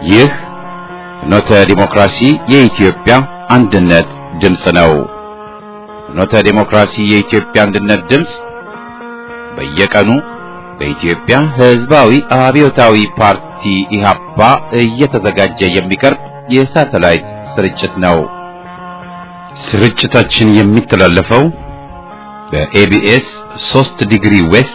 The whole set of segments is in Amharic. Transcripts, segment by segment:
ይህ ፍኖተ ዲሞክራሲ የኢትዮጵያ አንድነት ድምፅ ነው። ፍኖተ ዲሞክራሲ የኢትዮጵያ አንድነት ድምፅ በየቀኑ በኢትዮጵያ ሕዝባዊ አብዮታዊ ፓርቲ ኢህአፓ እየተዘጋጀ የሚቀርብ የሳተላይት ስርጭት ነው። ስርጭታችን የሚተላለፈው በኤቢኤስ 3 ዲግሪ ዌስት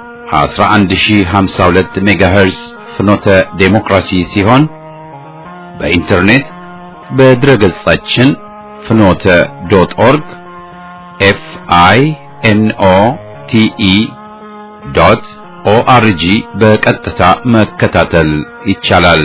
11052 ሜጋሄርዝ ፍኖተ ዴሞክራሲ ሲሆን በኢንተርኔት በድረገጻችን ፍኖተ ዶት ኦርግ ኤፍ አይ ኤን ኦ ቲ ኢ ዶት ኦአርጂ በቀጥታ መከታተል ይቻላል።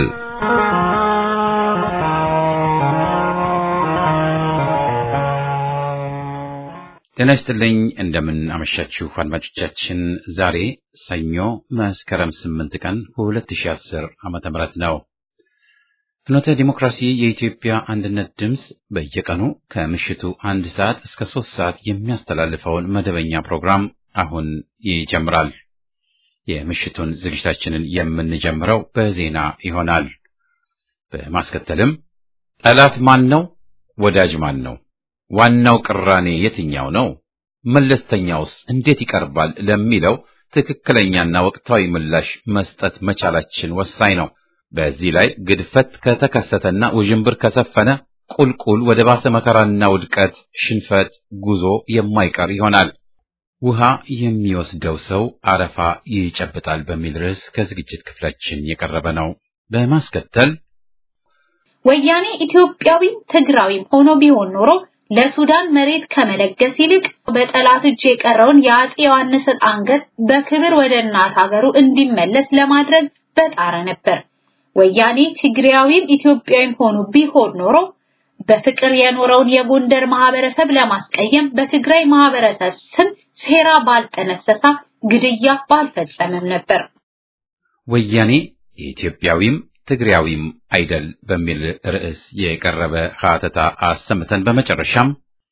ጤና ይስጥልኝ። እንደምን አመሻችሁ አድማጮቻችን። ዛሬ ሰኞ መስከረም 8 ቀን 2010 ዓመተ ምህረት ነው። ፍኖተ ዲሞክራሲ የኢትዮጵያ አንድነት ድምፅ በየቀኑ ከምሽቱ አንድ ሰዓት እስከ ሶስት ሰዓት የሚያስተላልፈውን መደበኛ ፕሮግራም አሁን ይጀምራል። የምሽቱን ዝግጅታችንን የምንጀምረው በዜና ይሆናል። በማስከተልም ጠላት ማን ነው? ወዳጅ ማን ነው? ዋናው ቅራኔ የትኛው ነው? መለስተኛውስ እንዴት ይቀርባል? ለሚለው ትክክለኛና ወቅታዊ ምላሽ መስጠት መቻላችን ወሳኝ ነው። በዚህ ላይ ግድፈት ከተከሰተና ውዥንብር ከሰፈነ ቁልቁል ወደ ባሰ መከራና ውድቀት፣ ሽንፈት ጉዞ የማይቀር ይሆናል። ውሃ የሚወስደው ሰው አረፋ ይጨብጣል በሚል ርዕስ ከዝግጅት ክፍላችን የቀረበ ነው። በማስከተል ወያኔ ኢትዮጵያዊም ትግራዊም ሆኖ ቢሆን ኖሮ ለሱዳን መሬት ከመለገስ ይልቅ በጠላት እጅ የቀረውን የአፄ ዮሐንስን አንገት በክብር ወደ እናት ሀገሩ እንዲመለስ ለማድረግ በጣረ ነበር። ወያኔ ትግሪያዊም ኢትዮጵያዊም ሆኖ ቢሆን ኖሮ በፍቅር የኖረውን የጎንደር ማህበረሰብ ለማስቀየም በትግራይ ማህበረሰብ ስም ሴራ ባልጠነሰሳ ግድያ ባልፈጸመም ነበር። ወያኔ የኢትዮጵያዊም ትግሪያዊም አይደል በሚል ርዕስ የቀረበ ሀተታ አሰምተን በመጨረሻም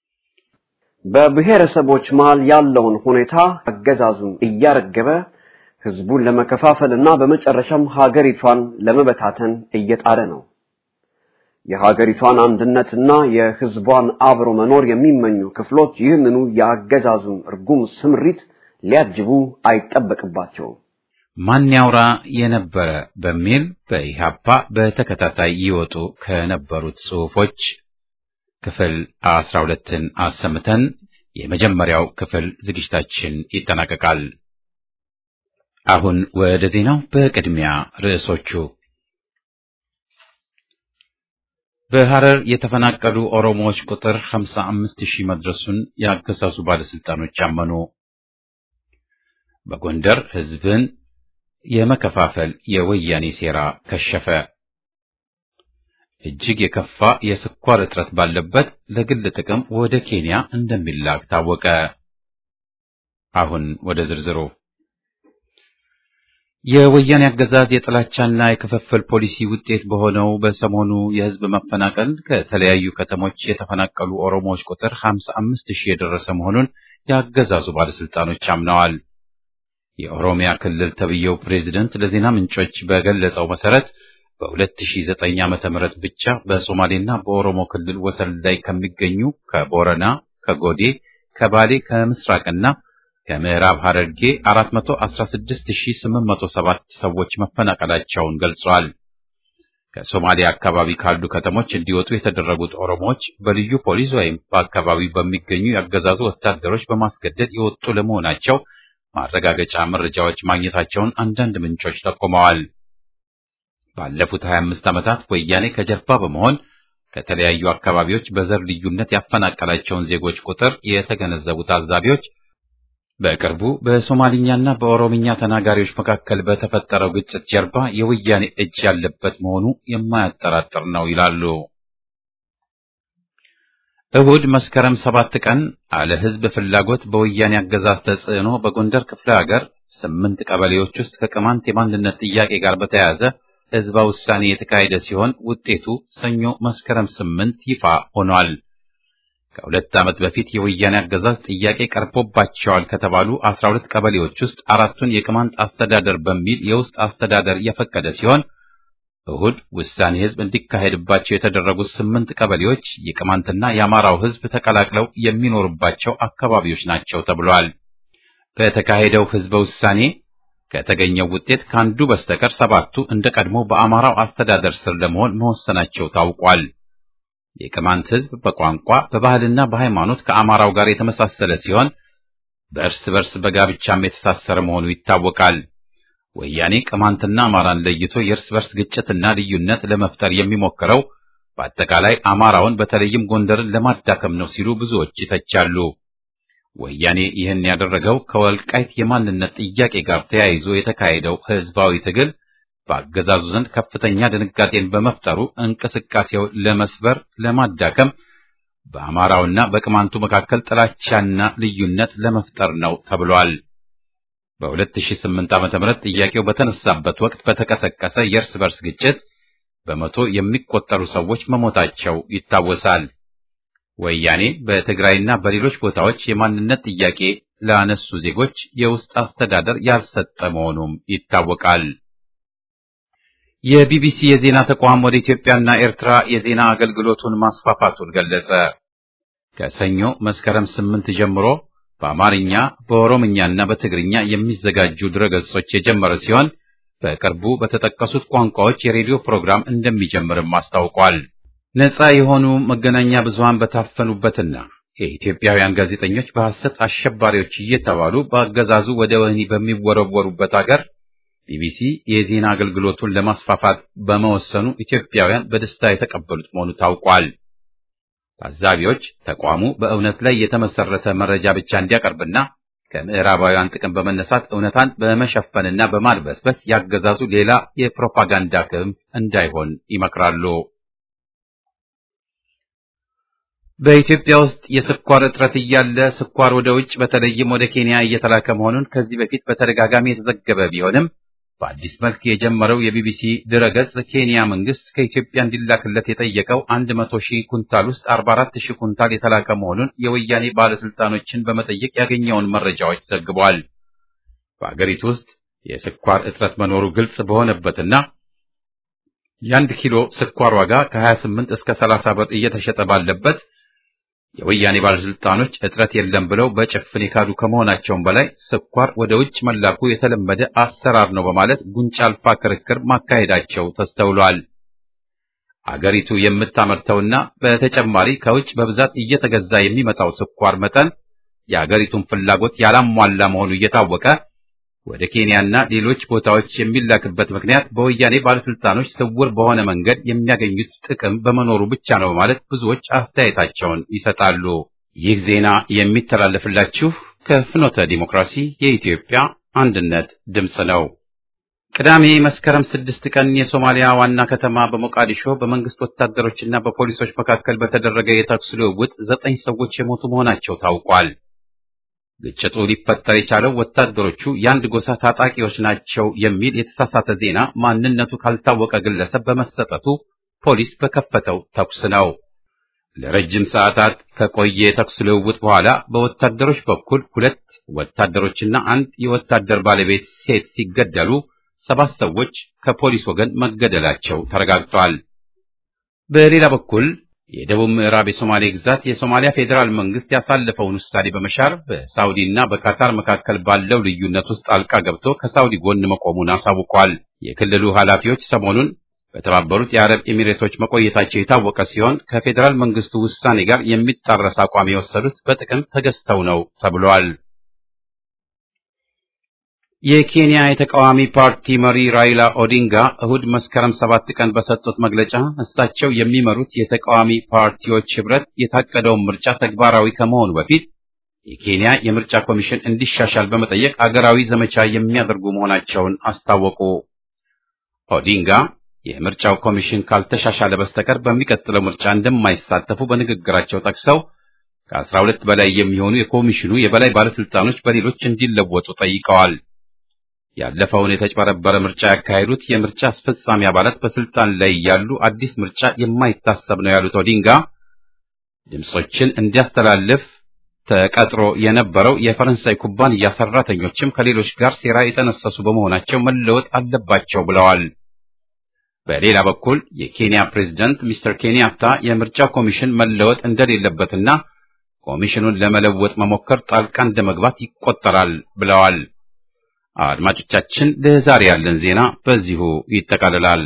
በብሔረሰቦች መሃል ያለውን ሁኔታ አገዛዙን እያረገበ ህዝቡን ለመከፋፈልና በመጨረሻም ሀገሪቷን ለመበታተን እየጣረ ነው። የሀገሪቷን አንድነትና የህዝቧን አብሮ መኖር የሚመኙ ክፍሎች ይህንኑ የአገዛዙን እርጉም ስምሪት ሊያጅቡ አይጠበቅባቸውም። ማን ያውራ የነበረ በሚል በኢህአፓ በተከታታይ ይወጡ ከነበሩት ጽሑፎች ክፍል አስራ ሁለትን አሰምተን የመጀመሪያው ክፍል ዝግጅታችን ይጠናቀቃል። አሁን ወደ ዜናው። በቅድሚያ ርዕሶቹ በሐረር የተፈናቀሉ ኦሮሞዎች ቁጥር 55 ሺህ መድረሱን የአገዛዙ ባለስልጣኖች አመኑ። በጎንደር ህዝብን የመከፋፈል የወያኔ ሴራ ከሸፈ። እጅግ የከፋ የስኳር እጥረት ባለበት ለግል ጥቅም ወደ ኬንያ እንደሚላክ ታወቀ። አሁን ወደ ዝርዝሩ የወያኔ አገዛዝ የጥላቻና የክፍፍል ፖሊሲ ውጤት በሆነው በሰሞኑ የህዝብ መፈናቀል ከተለያዩ ከተሞች የተፈናቀሉ ኦሮሞዎች ቁጥር 55 ሺህ የደረሰ መሆኑን የአገዛዙ ባለስልጣኖች አምነዋል። የኦሮሚያ ክልል ተብዬው ፕሬዝደንት ለዜና ምንጮች በገለጸው መሰረት በ2009 ዓመተ ምህረት ብቻ በሶማሌና በኦሮሞ ክልል ወሰን ላይ ከሚገኙ ከቦረና፣ ከጎዴ፣ ከባሌ፣ ከምስራቅና ከምዕራብ ሐረርጌ 416807 ሰዎች መፈናቀላቸውን ገልጸዋል። ከሶማሊያ አካባቢ ካሉ ከተሞች እንዲወጡ የተደረጉት ኦሮሞዎች በልዩ ፖሊስ ወይም በአካባቢው በሚገኙ ያገዛዙ ወታደሮች በማስገደድ የወጡ ለመሆናቸው ማረጋገጫ መረጃዎች ማግኘታቸውን አንዳንድ ምንጮች ጠቁመዋል። ባለፉት 25 ዓመታት ወያኔ ከጀርባ በመሆን ከተለያዩ አካባቢዎች በዘር ልዩነት ያፈናቀላቸውን ዜጎች ቁጥር የተገነዘቡ ታዛቢዎች በቅርቡ በሶማሊኛና በኦሮምኛ ተናጋሪዎች መካከል በተፈጠረው ግጭት ጀርባ የወያኔ እጅ ያለበት መሆኑ የማያጠራጥር ነው ይላሉ። እሁድ መስከረም ሰባት ቀን አለ ሕዝብ ፍላጎት በወያኔ አገዛዝ ተጽዕኖ በጎንደር ክፍለ ሀገር ስምንት ቀበሌዎች ውስጥ ከቅማንት የማንነት ጥያቄ ጋር በተያያዘ ሕዝበ ውሳኔ የተካሄደ ሲሆን ውጤቱ ሰኞ መስከረም ስምንት ይፋ ሆኗል። ከሁለት ዓመት በፊት የወያኔ አገዛዝ ጥያቄ ቀርቦባቸዋል ከተባሉ 12 ቀበሌዎች ውስጥ አራቱን የቅማንት አስተዳደር በሚል የውስጥ አስተዳደር የፈቀደ ሲሆን እሁድ ውሳኔ ህዝብ እንዲካሄድባቸው የተደረጉት ስምንት ቀበሌዎች የቅማንትና የአማራው ህዝብ ተቀላቅለው የሚኖሩባቸው አካባቢዎች ናቸው ተብሏል። በተካሄደው ህዝበ ውሳኔ ከተገኘው ውጤት ከአንዱ በስተቀር ሰባቱ እንደ ቀድሞ በአማራው አስተዳደር ስር ለመሆን መወሰናቸው ታውቋል። የቅማንት ህዝብ በቋንቋ በባህልና በሃይማኖት ከአማራው ጋር የተመሳሰለ ሲሆን በእርስ በርስ በጋብቻም የተሳሰረ መሆኑ ይታወቃል። ወያኔ ቅማንትና አማራን ለይቶ የእርስ በርስ ግጭትና ልዩነት ለመፍጠር የሚሞክረው በአጠቃላይ አማራውን በተለይም ጎንደርን ለማዳከም ነው ሲሉ ብዙዎች ይተቻሉ። ወያኔ ይህን ያደረገው ከወልቃይት የማንነት ጥያቄ ጋር ተያይዞ የተካሄደው ህዝባዊ ትግል በአገዛዙ ዘንድ ከፍተኛ ድንጋጤን በመፍጠሩ እንቅስቃሴውን ለመስበር፣ ለማዳከም በአማራውና በቅማንቱ መካከል ጥላቻና ልዩነት ለመፍጠር ነው ተብሏል። በ2008 ዓ.ም ጥያቄው በተነሳበት ወቅት በተቀሰቀሰ የእርስ በርስ ግጭት በመቶ የሚቆጠሩ ሰዎች መሞታቸው ይታወሳል። ወያኔ በትግራይና በሌሎች ቦታዎች የማንነት ጥያቄ ላነሱ ዜጎች የውስጥ አስተዳደር ያልሰጠ መሆኑም ይታወቃል። የቢቢሲ የዜና ተቋም ወደ ኢትዮጵያና ኤርትራ የዜና አገልግሎቱን ማስፋፋቱን ገለጸ። ከሰኞ መስከረም ስምንት ጀምሮ በአማርኛ በኦሮምኛና በትግርኛ የሚዘጋጁ ድረገጾች የጀመረ ሲሆን በቅርቡ በተጠቀሱት ቋንቋዎች የሬዲዮ ፕሮግራም እንደሚጀምርም አስታውቋል። ነፃ የሆኑ መገናኛ ብዙሃን በታፈኑበትና የኢትዮጵያውያን ጋዜጠኞች በሐሰት አሸባሪዎች እየተባሉ በአገዛዙ ወደ ወህኒ በሚወረወሩበት አገር ቢቢሲ የዜና አገልግሎቱን ለማስፋፋት በመወሰኑ ኢትዮጵያውያን በደስታ የተቀበሉት መሆኑ ታውቋል። ታዛቢዎች ተቋሙ በእውነት ላይ የተመሰረተ መረጃ ብቻ እንዲያቀርብና ከምዕራባውያን ጥቅም በመነሳት እውነታን በመሸፈንና በማድበስበስ ያገዛዙ ሌላ የፕሮፓጋንዳ ክንፍ እንዳይሆን ይመክራሉ። በኢትዮጵያ ውስጥ የስኳር እጥረት እያለ ስኳር ወደ ውጭ በተለይም ወደ ኬንያ እየተላከ መሆኑን ከዚህ በፊት በተደጋጋሚ የተዘገበ ቢሆንም በአዲስ መልክ የጀመረው የቢቢሲ ድረገጽ ኬንያ መንግስት ከኢትዮጵያ እንዲላክለት የጠየቀው 100 ሺህ ኩንታል ውስጥ 44 ሺህ ኩንታል የተላከ መሆኑን የወያኔ ባለስልጣኖችን በመጠየቅ ያገኘውን መረጃዎች ዘግቧል። በአገሪቱ ውስጥ የስኳር እጥረት መኖሩ ግልጽ በሆነበትና የአንድ ኪሎ ስኳር ዋጋ ከ28 እስከ 30 ብር እየተሸጠ ባለበት የወያኔ ባለስልጣኖች እጥረት የለም ብለው በጭፍን የካዱ ከመሆናቸውም በላይ ስኳር ወደ ውጭ መላኩ የተለመደ አሰራር ነው በማለት ጉንጫ አልፋ ክርክር ማካሄዳቸው ተስተውሏል። አገሪቱ የምታመርተውና በተጨማሪ ከውጭ በብዛት እየተገዛ የሚመጣው ስኳር መጠን የአገሪቱን ፍላጎት ያላሟላ መሆኑ እየታወቀ ወደ ኬንያና ሌሎች ቦታዎች የሚላክበት ምክንያት በወያኔ ባለስልጣኖች ስውር በሆነ መንገድ የሚያገኙት ጥቅም በመኖሩ ብቻ ነው በማለት ብዙዎች አስተያየታቸውን ይሰጣሉ። ይህ ዜና የሚተላለፍላችሁ ከፍኖተ ዲሞክራሲ የኢትዮጵያ አንድነት ድምፅ ነው። ቅዳሜ መስከረም ስድስት ቀን የሶማሊያ ዋና ከተማ በሞቃዲሾ በመንግስት ወታደሮችና በፖሊሶች መካከል በተደረገ የተኩስ ልውውጥ ዘጠኝ ሰዎች የሞቱ መሆናቸው ታውቋል። ግጭቱ ሊፈጠር የቻለው ወታደሮቹ የአንድ ጎሳ ታጣቂዎች ናቸው የሚል የተሳሳተ ዜና ማንነቱ ካልታወቀ ግለሰብ በመሰጠቱ ፖሊስ በከፈተው ተኩስ ነው። ለረጅም ሰዓታት ከቆየ የተኩስ ልውውጥ በኋላ በወታደሮች በኩል ሁለት ወታደሮችና አንድ የወታደር ባለቤት ሴት ሲገደሉ ሰባት ሰዎች ከፖሊስ ወገን መገደላቸው ተረጋግጧል። በሌላ በኩል የደቡብ ምዕራብ የሶማሌ ግዛት የሶማሊያ ፌዴራል መንግስት ያሳለፈውን ውሳኔ በመሻር በሳውዲ እና በካታር መካከል ባለው ልዩነት ውስጥ ጣልቃ ገብቶ ከሳውዲ ጎን መቆሙን አሳውቋል። የክልሉ ኃላፊዎች ሰሞኑን በተባበሩት የአረብ ኤሚሬቶች መቆየታቸው የታወቀ ሲሆን ከፌዴራል መንግስቱ ውሳኔ ጋር የሚጣረስ አቋም የወሰዱት በጥቅም ተገዝተው ነው ተብሏል። የኬንያ የተቃዋሚ ፓርቲ መሪ ራይላ ኦዲንጋ እሁድ መስከረም ሰባት ቀን በሰጡት መግለጫ እሳቸው የሚመሩት የተቃዋሚ ፓርቲዎች ህብረት የታቀደውን ምርጫ ተግባራዊ ከመሆኑ በፊት የኬንያ የምርጫ ኮሚሽን እንዲሻሻል በመጠየቅ አገራዊ ዘመቻ የሚያደርጉ መሆናቸውን አስታወቁ። ኦዲንጋ የምርጫው ኮሚሽን ካልተሻሻለ በስተቀር በሚቀጥለው ምርጫ እንደማይሳተፉ በንግግራቸው ጠቅሰው ከአስራ ሁለት በላይ የሚሆኑ የኮሚሽኑ የበላይ ባለስልጣኖች በሌሎች እንዲለወጡ ጠይቀዋል። ያለፈውን የተጭበረበረ ምርጫ ያካሄዱት የምርጫ አስፈጻሚ አባላት በስልጣን ላይ ያሉ አዲስ ምርጫ የማይታሰብ ነው ያሉት ኦዲንጋ ድምጾችን እንዲያስተላልፍ ተቀጥሮ የነበረው የፈረንሳይ ኩባንያ ሰራተኞችም ከሌሎች ጋር ሴራ የተነሰሱ በመሆናቸው መለወጥ አለባቸው ብለዋል። በሌላ በኩል የኬንያ ፕሬዝዳንት ሚስተር ኬንያታ የምርጫ ኮሚሽን መለወጥ እንደሌለበትና ኮሚሽኑን ለመለወጥ መሞከር ጣልቃ እንደመግባት ይቆጠራል ብለዋል። አድማጮቻችን፣ ለዛሬ ያለን ዜና በዚሁ ይጠቃልላል።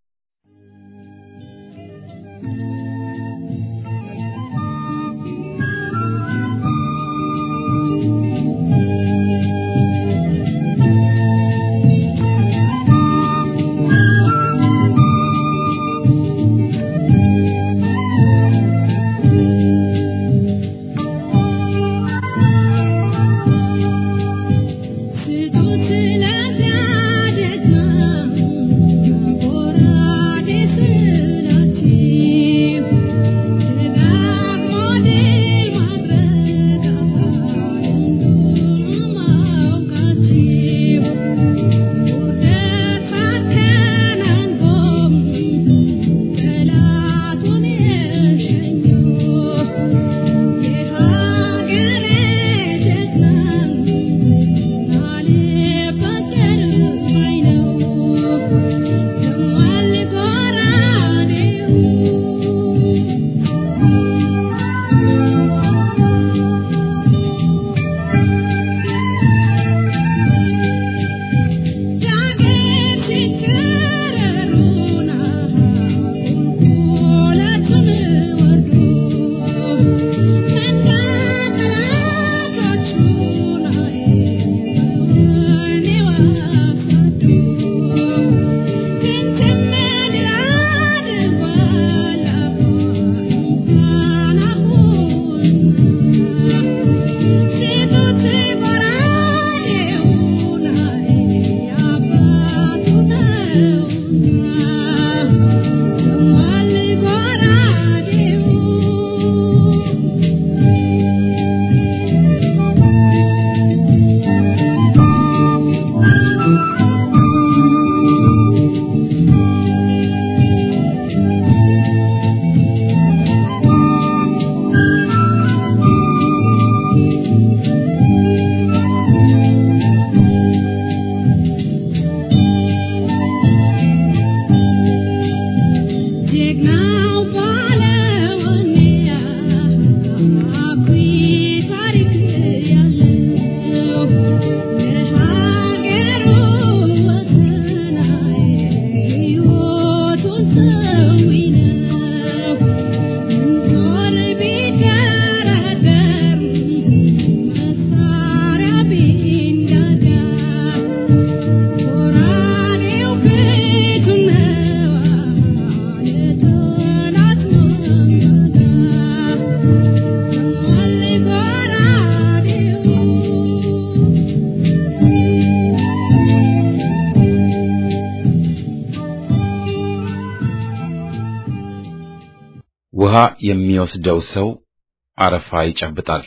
ውሃ የሚወስደው ሰው አረፋ ይጨብጣል።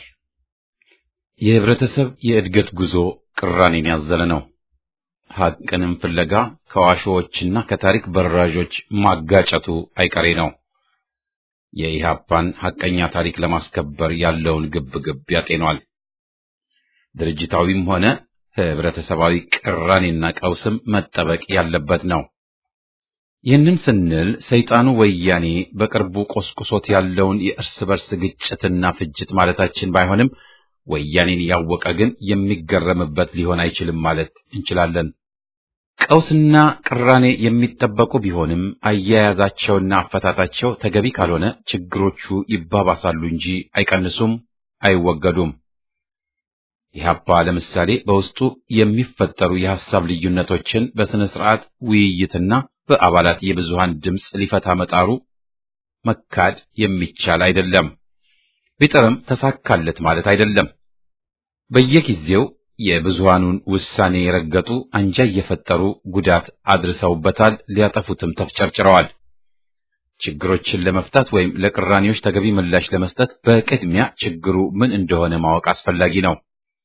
የህብረተሰብ የእድገት ጉዞ ቅራኔን ያዘለ ነው። ሐቅንም ፍለጋ ከዋሾዎችና ከታሪክ በራዦች ማጋጨቱ አይቀሬ ነው። የኢህአፓን ሐቀኛ ታሪክ ለማስከበር ያለውን ግብግብ ያጤኗል። ድርጅታዊም ሆነ ህብረተሰባዊ ቅራኔና ቀውስም መጠበቅ ያለበት ነው። ይህንን ስንል ሰይጣኑ ወያኔ በቅርቡ ቆስቁሶት ያለውን የእርስ በርስ ግጭትና ፍጅት ማለታችን ባይሆንም ወያኔን ያወቀ ግን የሚገረምበት ሊሆን አይችልም ማለት እንችላለን። ቀውስና ቅራኔ የሚጠበቁ ቢሆንም አያያዛቸውና አፈታታቸው ተገቢ ካልሆነ ችግሮቹ ይባባሳሉ እንጂ አይቀንሱም፣ አይወገዱም። ኢህአፓ ለምሳሌ በውስጡ የሚፈጠሩ የሐሳብ ልዩነቶችን በስነ ስርዓት ውይይትና በአባላት የብዙሃን ድምፅ ሊፈታ መጣሩ መካድ የሚቻል አይደለም። ቢጥርም ተሳካለት ማለት አይደለም። በየጊዜው የብዙሃኑን ውሳኔ የረገጡ አንጃ እየፈጠሩ ጉዳት አድርሰውበታል፣ ሊያጠፉትም ተፍጨርጭረዋል። ችግሮችን ለመፍታት ወይም ለቅራኔዎች ተገቢ ምላሽ ለመስጠት በቅድሚያ ችግሩ ምን እንደሆነ ማወቅ አስፈላጊ ነው።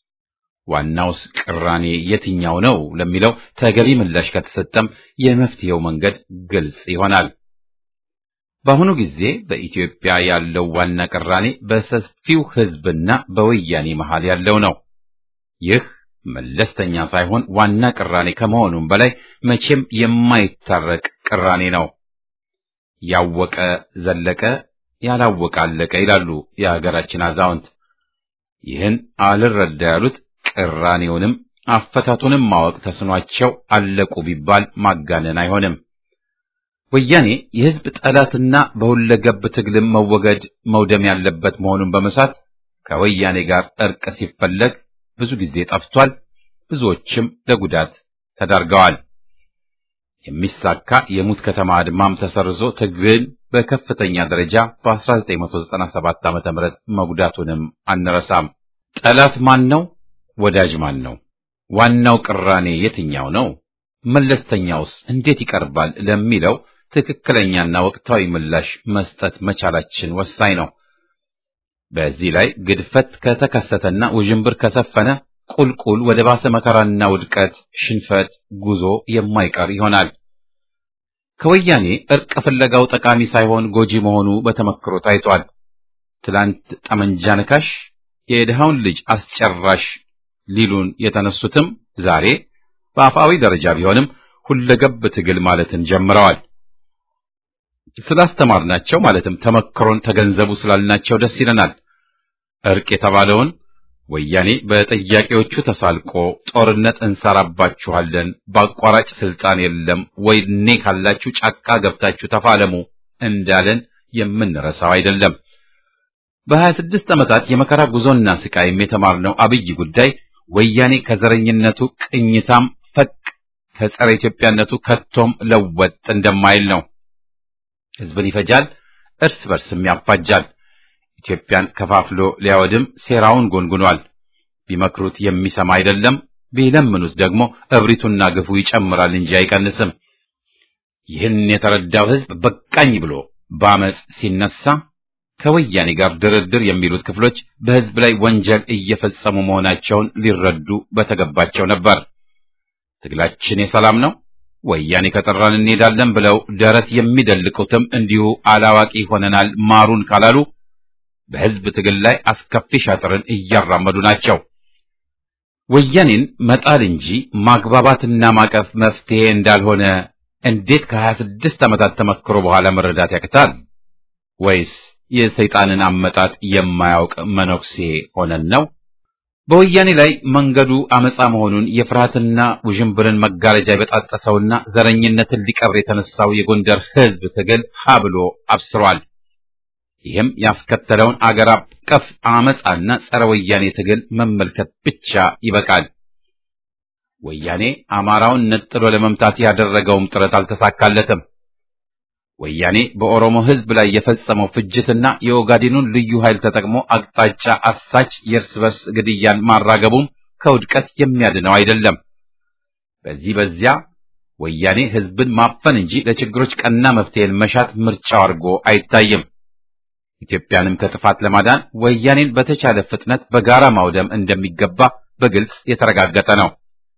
ዋናውስ ቅራኔ የትኛው ነው ለሚለው ተገቢ ምላሽ ከተሰጠም የመፍትሄው መንገድ ግልጽ ይሆናል። በአሁኑ ጊዜ በኢትዮጵያ ያለው ዋና ቅራኔ በሰፊው ሕዝብና በወያኔ መሃል ያለው ነው። ይህ መለስተኛ ሳይሆን ዋና ቅራኔ ከመሆኑም በላይ መቼም የማይታረቅ ቅራኔ ነው። ያወቀ ዘለቀ፣ ያላወቀ አለቀ ይላሉ የሀገራችን አዛውንት። ይህን አልረዳ ያሉት ቅራኔውንም አፈታቱንም ማወቅ ተስኗቸው አለቁ ቢባል ማጋነን አይሆንም። ወያኔ የሕዝብ ጠላትና በሁለገብ ትግልም መወገድ መውደም ያለበት መሆኑን በመሳት ከወያኔ ጋር እርቅ ሲፈለግ ብዙ ጊዜ ጠፍቷል። ብዙዎችም ለጉዳት ተዳርገዋል። የሚሳካ የሙት ከተማ አድማም ተሰርዞ ትግልን በከፍተኛ ደረጃ በ1997 ዓ.ም መጉዳቱንም አንረሳም። ጠላት ማን ነው? ወዳጅ ማን ነው? ዋናው ቅራኔ የትኛው ነው? መለስተኛውስ እንዴት ይቀርባል? ለሚለው ትክክለኛና ወቅታዊ ምላሽ መስጠት መቻላችን ወሳኝ ነው። በዚህ ላይ ግድፈት ከተከሰተና ውዥንብር ከሰፈነ ቁልቁል ወደ ባሰ መከራና ውድቀት፣ ሽንፈት ጉዞ የማይቀር ይሆናል። ከወያኔ እርቅ ፍለጋው ጠቃሚ ሳይሆን ጎጂ መሆኑ በተመክሮ ታይቷል። ትላንት ጠመንጃ ነካሽ የድሃውን ልጅ አስጨራሽ ሊሉን የተነሱትም ዛሬ በአፋዊ ደረጃ ቢሆንም ሁለገብ ትግል ማለትን ጀምረዋል። ስላስተማርናቸው ማለትም ተመክሮን ተገንዘቡ ስላልናቸው ደስ ይለናል። እርቅ የተባለውን ወያኔ በጠያቂዎቹ ተሳልቆ ጦርነት እንሰራባችኋለን፣ በአቋራጭ ስልጣን የለም፣ ወይኔ ካላችሁ ጫካ ገብታችሁ ተፋለሙ እንዳለን የምንረሳው አይደለም። በሀያ ስድስት ዓመታት የመከራ ጉዞና ስቃይም የተማርነው አብይ ጉዳይ ወያኔ ከዘረኝነቱ ቅኝታም ፈቅ ከጸረ ኢትዮጵያነቱ ከቶም ለወጥ እንደማይል ነው። ሕዝብን ይፈጃል፣ እርስ በርስም ያፋጃል። ኢትዮጵያን ከፋፍሎ ሊያወድም ሴራውን ጎንጉኗል። ቢመክሩት የሚሰማ አይደለም፣ ቢለምኑት ደግሞ እብሪቱና ግፉ ይጨምራል እንጂ አይቀንስም። ይህን የተረዳው ሕዝብ በቃኝ ብሎ በአመፅ ሲነሳ ከወያኔ ጋር ድርድር የሚሉት ክፍሎች በሕዝብ ላይ ወንጀል እየፈጸሙ መሆናቸውን ሊረዱ በተገባቸው ነበር። ትግላችን የሰላም ነው፣ ወያኔ ከጠራን እንሄዳለን ብለው ደረት የሚደልቁትም እንዲሁ አላዋቂ ሆነናል ማሩን ካላሉ በሕዝብ ትግል ላይ አስከፊ ሻጥርን እያራመዱ ናቸው። ወያኔን መጣል እንጂ ማግባባትና ማቀፍ መፍትሄ እንዳልሆነ እንዴት ከሀያ ስድስት ዓመታት ተመክሮ በኋላ መረዳት ያቅታል? ወይስ የሰይጣንን አመጣጥ የማያውቅ መነኩሴ ሆነን ነው? በወያኔ ላይ መንገዱ አመፃ መሆኑን የፍርሃትና ውዥንብርን መጋረጃ የበጣጠሰውና ዘረኝነትን ሊቀብር የተነሳው የጎንደር ሕዝብ ትግል ሀ ብሎ አብስሯል። ይህም ያስከተለውን አገር አቀፍ አመፃና ጸረ ወያኔ ትግል መመልከት ብቻ ይበቃል። ወያኔ አማራውን ነጥሎ ለመምታት ያደረገውም ጥረት አልተሳካለትም። ወያኔ በኦሮሞ ሕዝብ ላይ የፈጸመው ፍጅትና የኦጋዴኑን ልዩ ኃይል ተጠቅሞ አቅጣጫ አሳች የእርስ በርስ ግድያን ማራገቡም ከውድቀት የሚያድነው አይደለም። በዚህ በዚያ ወያኔ ሕዝብን ማፈን እንጂ ለችግሮች ቀና መፍትሄን መሻት ምርጫው አድርጎ አይታይም። ኢትዮጵያንም ከጥፋት ለማዳን ወያኔን በተቻለ ፍጥነት በጋራ ማውደም እንደሚገባ በግልጽ የተረጋገጠ ነው።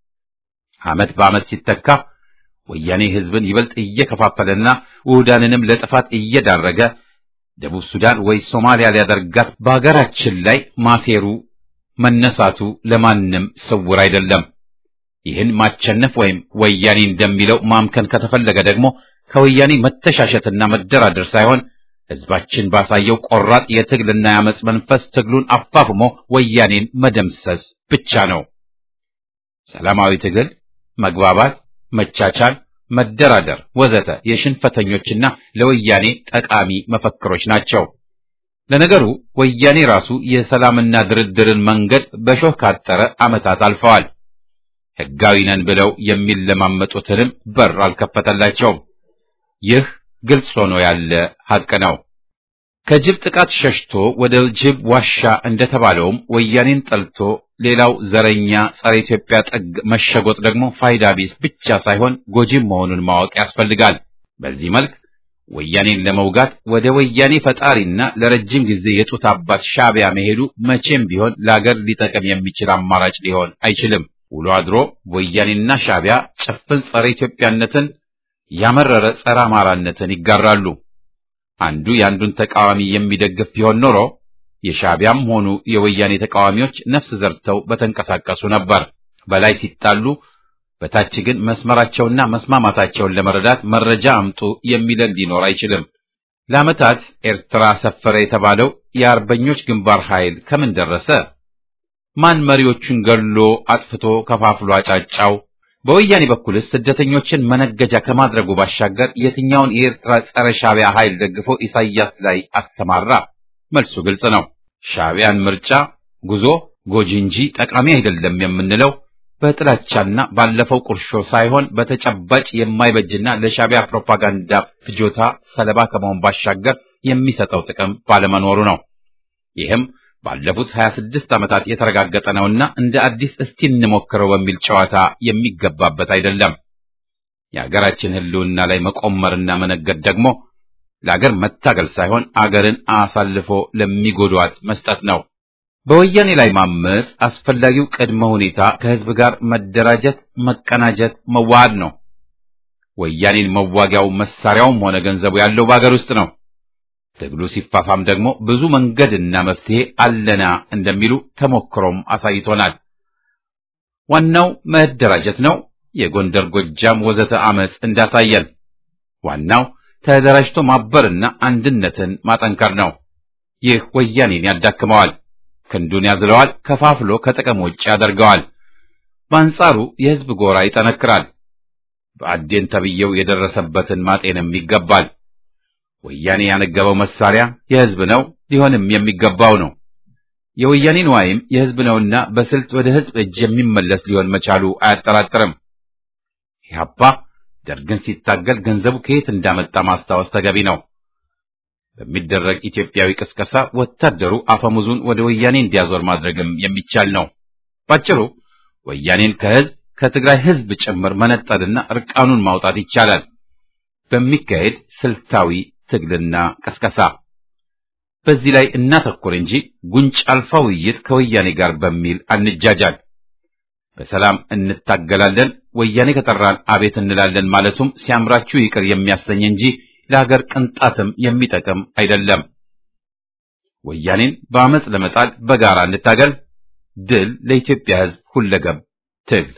ዓመት በዓመት ሲተካ ወያኔ ሕዝብን ይበልጥ እየከፋፈለና ውህዳንንም ለጥፋት እየዳረገ ደቡብ ሱዳን ወይ ሶማሊያ ሊያደርጋት በሀገራችን ላይ ማሴሩ መነሳቱ ለማንም ስውር አይደለም። ይህን ማቸነፍ ወይም ወያኔ እንደሚለው ማምከን ከተፈለገ ደግሞ ከወያኔ መተሻሸትና መደራደር ሳይሆን ሕዝባችን ባሳየው ቆራጥ የትግልና የአመፅ መንፈስ ትግሉን አፋፍሞ ወያኔን መደምሰስ ብቻ ነው። ሰላማዊ ትግል፣ መግባባት፣ መቻቻል፣ መደራደር ወዘተ የሽንፈተኞችና ለወያኔ ጠቃሚ መፈክሮች ናቸው። ለነገሩ ወያኔ ራሱ የሰላምና ድርድርን መንገድ በሾህ ካጠረ ዓመታት አልፈዋል። ሕጋዊ ነን ብለው የሚለማመጡትንም በር አልከፈተላቸውም። ይህ ግልጽ ሆኖ ያለ ሐቅ ነው። ከጅብ ጥቃት ሸሽቶ ወደ ጅብ ዋሻ እንደተባለውም ወያኔን ጠልቶ ሌላው ዘረኛ ጸረ ኢትዮጵያ ጥግ መሸጎጥ ደግሞ ፋይዳ ቢስ ብቻ ሳይሆን ጎጂም መሆኑን ማወቅ ያስፈልጋል። በዚህ መልክ ወያኔን ለመውጋት ወደ ወያኔ ፈጣሪና ለረጅም ጊዜ የጡት አባት ሻዕቢያ መሄዱ መቼም ቢሆን ለአገር ሊጠቅም የሚችል አማራጭ ሊሆን አይችልም። ውሎ አድሮ ወያኔና ሻዕቢያ ጭፍን ጸረ ኢትዮጵያነትን ያመረረ ጸረ አማራነትን ይጋራሉ። አንዱ የአንዱን ተቃዋሚ የሚደግፍ ቢሆን ኖሮ የሻዕቢያም ሆኑ የወያኔ ተቃዋሚዎች ነፍስ ዘርተው በተንቀሳቀሱ ነበር። በላይ ሲጣሉ በታች ግን መስመራቸውና መስማማታቸውን ለመረዳት መረጃ አምጡ የሚለን ሊኖር አይችልም። ለዓመታት ኤርትራ ሰፈረ የተባለው የአርበኞች ግንባር ኃይል ከምን ደረሰ? ማን መሪዎቹን ገሎ አጥፍቶ ከፋፍሎ አጫጫው? በወያኔ በኩልስ ስደተኞችን መነገጃ ከማድረጉ ባሻገር የትኛውን የኤርትራ ጸረ ሻዕቢያ ኃይል ደግፎ ኢሳይያስ ላይ አሰማራ? መልሱ ግልጽ ነው። ሻዕቢያን ምርጫ ጉዞ ጎጂ እንጂ ጠቃሚ አይደለም የምንለው በጥላቻና ባለፈው ቁርሾ ሳይሆን በተጨባጭ የማይበጅና ለሻዕቢያ ፕሮፓጋንዳ ፍጆታ ሰለባ ከመሆን ባሻገር የሚሰጠው ጥቅም ባለመኖሩ ነው። ይህም ባለፉት 26 ዓመታት የተረጋገጠ ነውና እንደ አዲስ እስቲ እንሞክረው በሚል ጨዋታ የሚገባበት አይደለም። የአገራችን ሕልውና ላይ መቆመርና መነገድ ደግሞ ለአገር መታገል ሳይሆን አገርን አሳልፎ ለሚጎዷት መስጠት ነው። በወያኔ ላይ ማመጽ አስፈላጊው ቅድመ ሁኔታ ከህዝብ ጋር መደራጀት፣ መቀናጀት፣ መዋሃድ ነው። ወያኔን መዋጊያው መሳሪያውም ሆነ ገንዘቡ ያለው በአገር ውስጥ ነው። ትግሉ ሲፋፋም ደግሞ ብዙ መንገድና መፍትሄ አለና እንደሚሉ ተሞክሮም አሳይቶናል። ዋናው መደራጀት ነው። የጎንደር ጎጃም፣ ወዘተ አመጽ እንዳሳየን ዋናው ተደራጅቶ ማበርና አንድነትን ማጠንከር ነው። ይህ ወያኔን ያዳክመዋል፣ ክንዱን ያዝለዋል፣ ከፋፍሎ ከጥቅም ውጭ ያደርገዋል። በአንጻሩ የህዝብ ጎራ ይጠነክራል። በአዴን ተብዬው የደረሰበትን ማጤንም ይገባል። ወያኔ ያነገበው መሳሪያ የህዝብ ነው፣ ሊሆንም የሚገባው ነው። የወያኔ ንዋይም የህዝብ ነውና በስልት ወደ ህዝብ እጅ የሚመለስ ሊሆን መቻሉ አያጠራጥርም። ኢህአፓ ደርግን ሲታገል ገንዘቡ ከየት እንዳመጣ ማስታወስ ተገቢ ነው። በሚደረግ ኢትዮጵያዊ ቅስቀሳ ወታደሩ አፈሙዙን ወደ ወያኔ እንዲያዞር ማድረግም የሚቻል ነው። ባጭሩ ወያኔን ከህዝብ ከትግራይ ህዝብ ጭምር መነጠልና እርቃኑን ማውጣት ይቻላል በሚካሄድ ስልታዊ ትግልና ቅስቀሳ። በዚህ ላይ እናተኩር እንጂ ጉንጭ አልፋ ውይይት ከወያኔ ጋር በሚል አንጃጃል። በሰላም እንታገላለን፣ ወያኔ ከጠራን አቤት እንላለን ማለቱም ሲያምራችሁ ይቅር የሚያሰኝ እንጂ ለሀገር ቅንጣትም የሚጠቅም አይደለም። ወያኔን በአመፅ ለመጣል በጋራ እንታገል። ድል ለኢትዮጵያ ህዝብ ሁለገብ ትግል።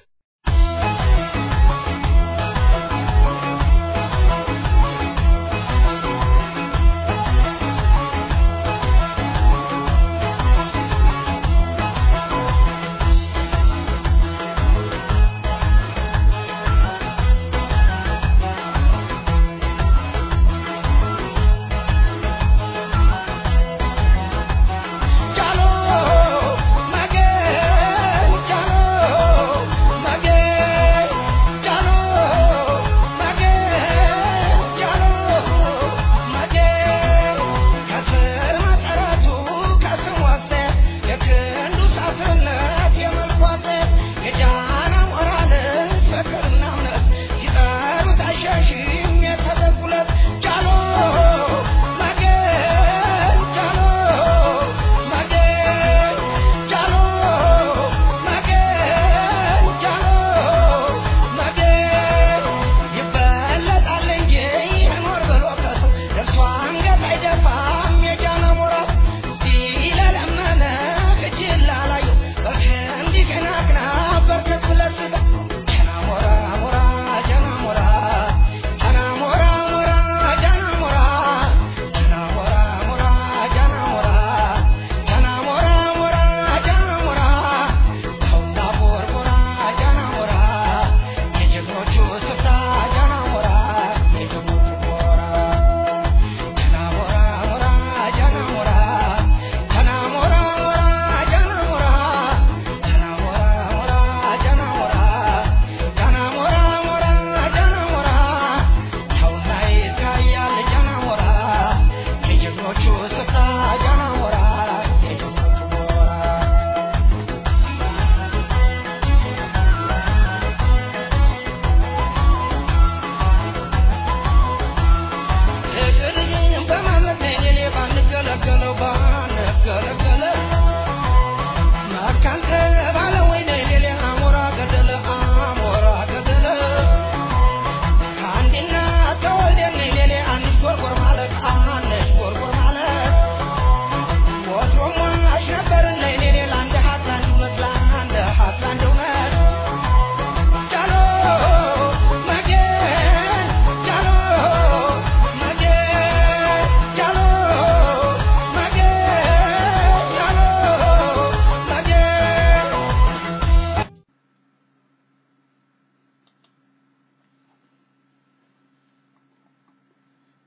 Chalo, Magen, chalo,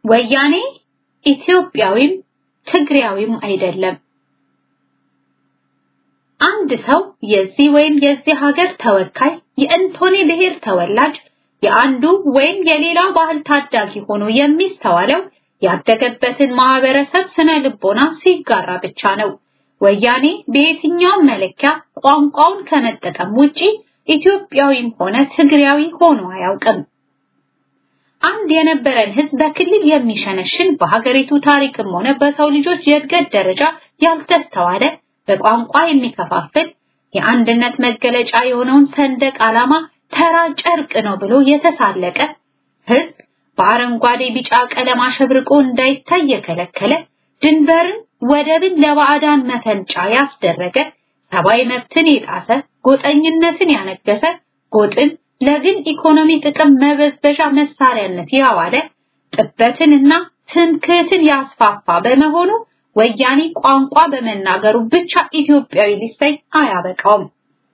ወያኔ ኢትዮጵያዊም ትግሪያዊም አይደለም። አንድ ሰው የዚህ ወይም የዚህ ሀገር ተወካይ የእንቶኔ ብሔር ተወላጅ የአንዱ ወይም የሌላው ባህል ታዳጊ ሆኖ የሚስተዋለው ያደገበትን ማህበረሰብ ስነ ልቦና ሲጋራ ብቻ ነው። ወያኔ በየትኛውም መለኪያ ቋንቋውን ከመጠቀም ውጪ ኢትዮጵያዊም ሆነ ትግሪያዊ ሆኖ አያውቅም። አንድ የነበረን ህዝብ በክልል የሚሸነሽን በሀገሪቱ ታሪክም ሆነ በሰው ልጆች የእድገት ደረጃ ያልተስተዋለ በቋንቋ የሚከፋፍል የአንድነት መገለጫ የሆነውን ሰንደቅ ዓላማ ተራ ጨርቅ ነው ብሎ የተሳለቀ ህዝብ በአረንጓዴ ቢጫ ቀለም አሸብርቆ እንዳይታይ የከለከለ ድንበርን ወደብን ለባዕዳን መፈንጫ ያስደረገ ሰብአዊ መብትን የጣሰ ጎጠኝነትን ያነገሰ ጎጥን ለግል ኢኮኖሚ ጥቅም መበዝበዣ መሳሪያነት ያዋለ ጥበትንና ትምክህትን ያስፋፋ በመሆኑ ወያኔ ቋንቋ በመናገሩ ብቻ ኢትዮጵያዊ ሊሰኝ አያበቃውም።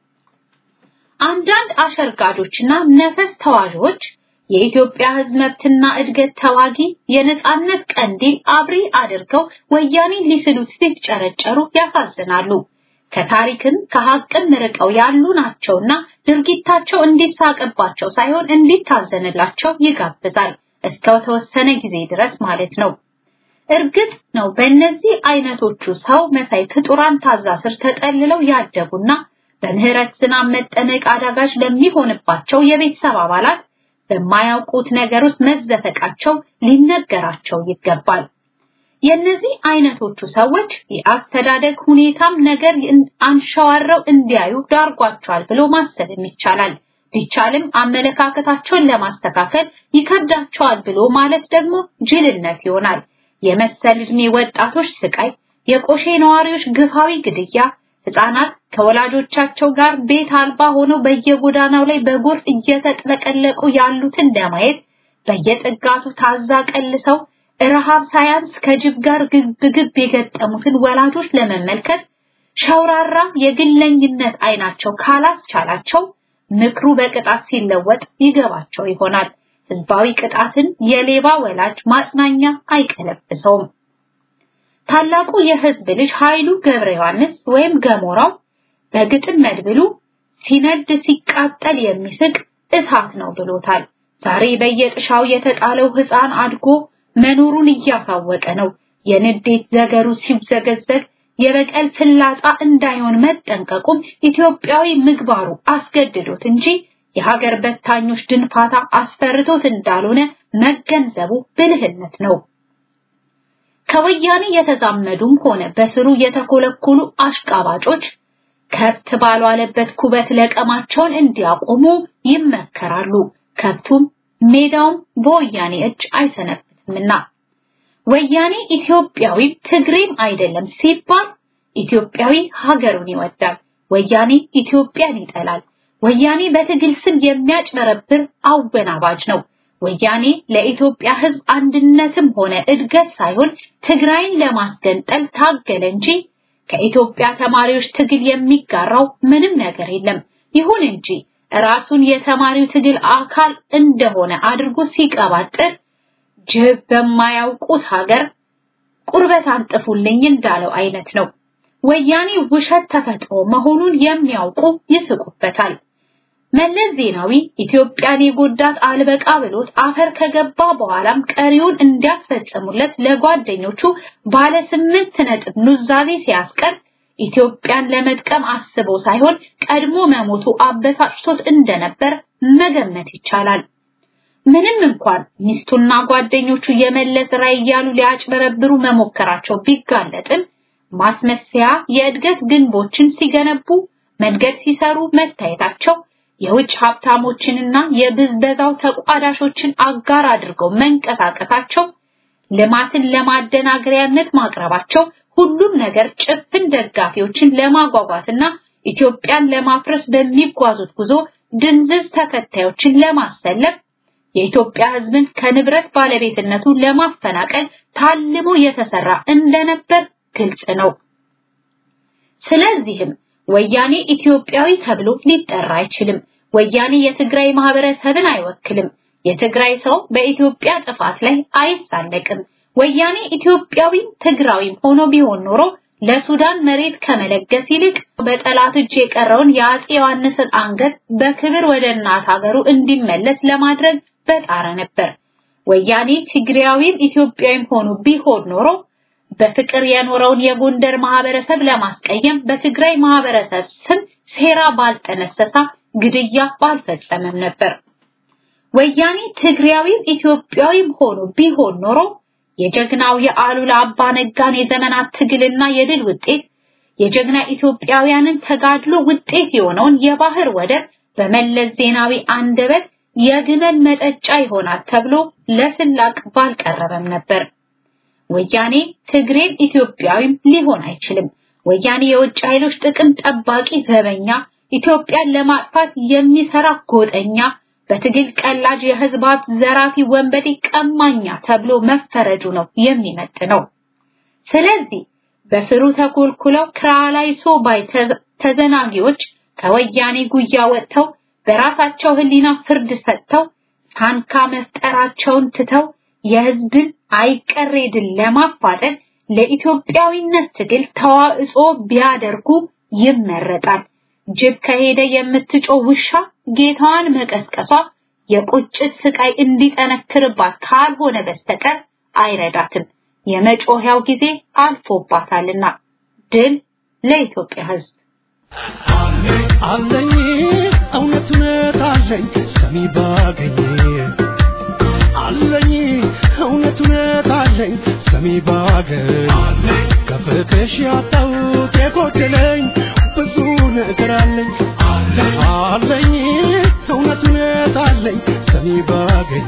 አንዳንድ አሸርጋጆችና ነፈስ ተዋዦች የኢትዮጵያ ህዝብ መብትና እድገት ተዋጊ የነጻነት ቀንዲል አብሪ አድርገው ወያኔን ሊስሉት ሲጨረጨሩ ያሳዝናሉ። ከታሪክም ከሀቅም ርቀው ያሉ ናቸውና ድርጊታቸው እንዲሳቅባቸው ሳይሆን እንዲታዘንላቸው ይጋብዛል። እስከ ተወሰነ ጊዜ ድረስ ማለት ነው። እርግጥ ነው በእነዚህ አይነቶቹ ሰው መሳይ ፍጡራን ታዛ ስር ተጠልለው ያደጉና በምህረት ዝናብ መጠመቅ አዳጋች ለሚሆንባቸው የቤተሰብ አባላት በማያውቁት ነገር ውስጥ መዘፈቃቸው ሊነገራቸው ይገባል። የነዚህ አይነቶቹ ሰዎች የአስተዳደግ ሁኔታም ነገር አንሸዋረው እንዲያዩ ዳርጓቸዋል ብሎ ማሰብም ይቻላል። ቢቻልም አመለካከታቸውን ለማስተካከል ይከብዳቸዋል ብሎ ማለት ደግሞ ጅልነት ይሆናል። የመሰል ዕድሜ ወጣቶች ስቃይ፣ የቆሼ ነዋሪዎች ግፋዊ ግድያ፣ ህፃናት ከወላጆቻቸው ጋር ቤት አልባ ሆነው በየጎዳናው ላይ በጎርፍ እየተጥለቀለቁ ያሉትን ለማየት በየጥጋቱ ታዛ ቀልሰው ረሃብ ሳያንስ ከጅብ ጋር ግብግብ የገጠሙትን ወላጆች ለመመልከት ሸውራራ የግለኝነት አይናቸው ካላስቻላቸው ምክሩ በቅጣት ሲለወጥ ይገባቸው ይሆናል። ህዝባዊ ቅጣትን የሌባ ወላጅ ማጽናኛ አይቀለብሰውም። ታላቁ የህዝብ ልጅ ኃይሉ ገብረ ዮሐንስ ወይም ገሞራው በግጥም መድብሉ ሲነድ ሲቃጠል የሚስቅ እሳት ነው ብሎታል። ዛሬ በየጥሻው የተጣለው ህፃን አድጎ መኖሩን እያሳወቀ ነው። የንዴት ዘገሩ ሲብዘገዘግ የበቀል ፍላጻ እንዳይሆን መጠንቀቁም ኢትዮጵያዊ ምግባሩ አስገድዶት እንጂ የሀገር በታኞች ድንፋታ አስፈርቶት እንዳልሆነ መገንዘቡ ብልህነት ነው። ከወያኔ የተዛመዱም ሆነ በስሩ የተኮለኮሉ አሽቃባጮች ከብት ባልዋለበት ኩበት ለቀማቸውን እንዲያቆሙ ይመከራሉ። ከብቱም ሜዳውም በወያኔ እጅ አይሰነብትምና ወያኔ ኢትዮጵያዊ ትግሬም አይደለም ሲባል ኢትዮጵያዊ ሀገሩን ይወዳል። ወያኔ ኢትዮጵያን ይጠላል። ወያኔ በትግል ስም የሚያጭበረብር አወናባጅ ነው። ወያኔ ለኢትዮጵያ ሕዝብ አንድነትም ሆነ እድገት ሳይሆን ትግራይን ለማስገንጠል ታገለ እንጂ ከኢትዮጵያ ተማሪዎች ትግል የሚጋራው ምንም ነገር የለም። ይሁን እንጂ ራሱን የተማሪው ትግል አካል እንደሆነ አድርጎ ሲቀባጥር ጅብ በማያውቁት ሀገር ቁርበት አንጥፉልኝ እንዳለው አይነት ነው። ወያኔ ውሸት ተፈጥሮ መሆኑን የሚያውቁ ይስቁበታል። መለስ ዜናዊ ኢትዮጵያን የጎዳት አልበቃ ብሎት አፈር ከገባ በኋላም ቀሪውን እንዲያስፈጽሙለት ለጓደኞቹ ባለ ስምንት ነጥብ ኑዛዜ ሲያስቀር ኢትዮጵያን ለመጥቀም አስቦ ሳይሆን ቀድሞ መሞቱ አበሳጭቶት እንደነበር መገመት ይቻላል። ምንም እንኳን ሚስቱና ጓደኞቹ የመለስ ራዕይ እያሉ ሊያጭበረብሩ መሞከራቸው ቢጋለጥም ማስመሰያ የእድገት ግንቦችን ሲገነቡ መንገድ ሲሰሩ መታየታቸው የውጭ ሀብታሞችንና የብዝበዛው ተቋዳሾችን አጋር አድርገው መንቀሳቀሳቸው ልማትን ለማደናገሪያነት ማቅረባቸው ሁሉም ነገር ጭፍን ደጋፊዎችን ለማጓጓትና ኢትዮጵያን ለማፍረስ በሚጓዙት ጉዞ ድንዝዝ ተከታዮችን ለማሰለፍ የኢትዮጵያ ሕዝብን ከንብረት ባለቤትነቱ ለማፈናቀል ታልሞ የተሰራ እንደነበር ግልጽ ነው። ስለዚህም ወያኔ ኢትዮጵያዊ ተብሎ ሊጠራ አይችልም። ወያኔ የትግራይ ማህበረሰብን አይወክልም። የትግራይ ሰው በኢትዮጵያ ጥፋት ላይ አይሳለቅም። ወያኔ ኢትዮጵያዊም ትግራዊም ሆኖ ቢሆን ኖሮ ለሱዳን መሬት ከመለገስ ይልቅ በጠላት እጅ የቀረውን የአፄ ዮሐንስን አንገት በክብር ወደ እናት ሀገሩ እንዲመለስ ለማድረግ በጣረ ነበር። ወያኔ ትግራዊም ኢትዮጵያዊም ሆኖ ቢሆን ኖሮ በፍቅር የኖረውን የጎንደር ማህበረሰብ ለማስቀየም በትግራይ ማህበረሰብ ስም ሴራ ባልጠነሰሳ ግድያ ባልፈጸመም ነበር። ወያኔ ትግራዊም ኢትዮጵያዊም ሆኖ ቢሆን ኖሮ የጀግናው የአሉላ አባ ነጋን የዘመናት ትግልና የድል ውጤት የጀግና ኢትዮጵያውያንን ተጋድሎ ውጤት የሆነውን የባህር ወደብ በመለስ ዜናዊ አንደበት የግመል መጠጫ ይሆናል ተብሎ ለስላቅ ባልቀረበም ነበር። ወያኔ ትግሬም ኢትዮጵያዊም ሊሆን አይችልም። ወያኔ የውጭ ኃይሎች ጥቅም ጠባቂ ዘበኛ፣ ኢትዮጵያን ለማጥፋት የሚሰራ ጎጠኛ፣ በትግል ቀላጅ የህዝብ ሀብት ዘራፊ፣ ወንበዴ፣ ቀማኛ ተብሎ መፈረጁ ነው የሚመጥነው። ስለዚህ በስሩ ተኮልኩለው ክራላይሶ ባይ ተዘናጊዎች ከወያኔ ጉያ ወጥተው በራሳቸው ህሊና ፍርድ ሰጥተው ሳንካ መፍጠራቸውን ትተው የህዝብን አይቀሬ ድል ለማፋጠን ለኢትዮጵያዊነት ትግል ተዋጽኦ ቢያደርጉ ይመረጣል። ጅብ ከሄደ የምትጮህ ውሻ ጌታዋን መቀስቀሷ የቁጭት ስቃይ እንዲጠነክርባት ካልሆነ በስተቀር አይረዳትም። የመጮህያው ጊዜ አልፎባታልና ድል ለኢትዮጵያ ህዝብ። አለኝ እውነት እውነት አለኝ ሰሚ ባገኝ አለኝ እውነት እውነት አለኝ ሰሚ ባገኝ ከፍቅሽ ያጣሁት የጎደለኝ ብዙ ነገር አለኝ አለኝ እውነት እውነት አለኝ ሰሚ ባገኝ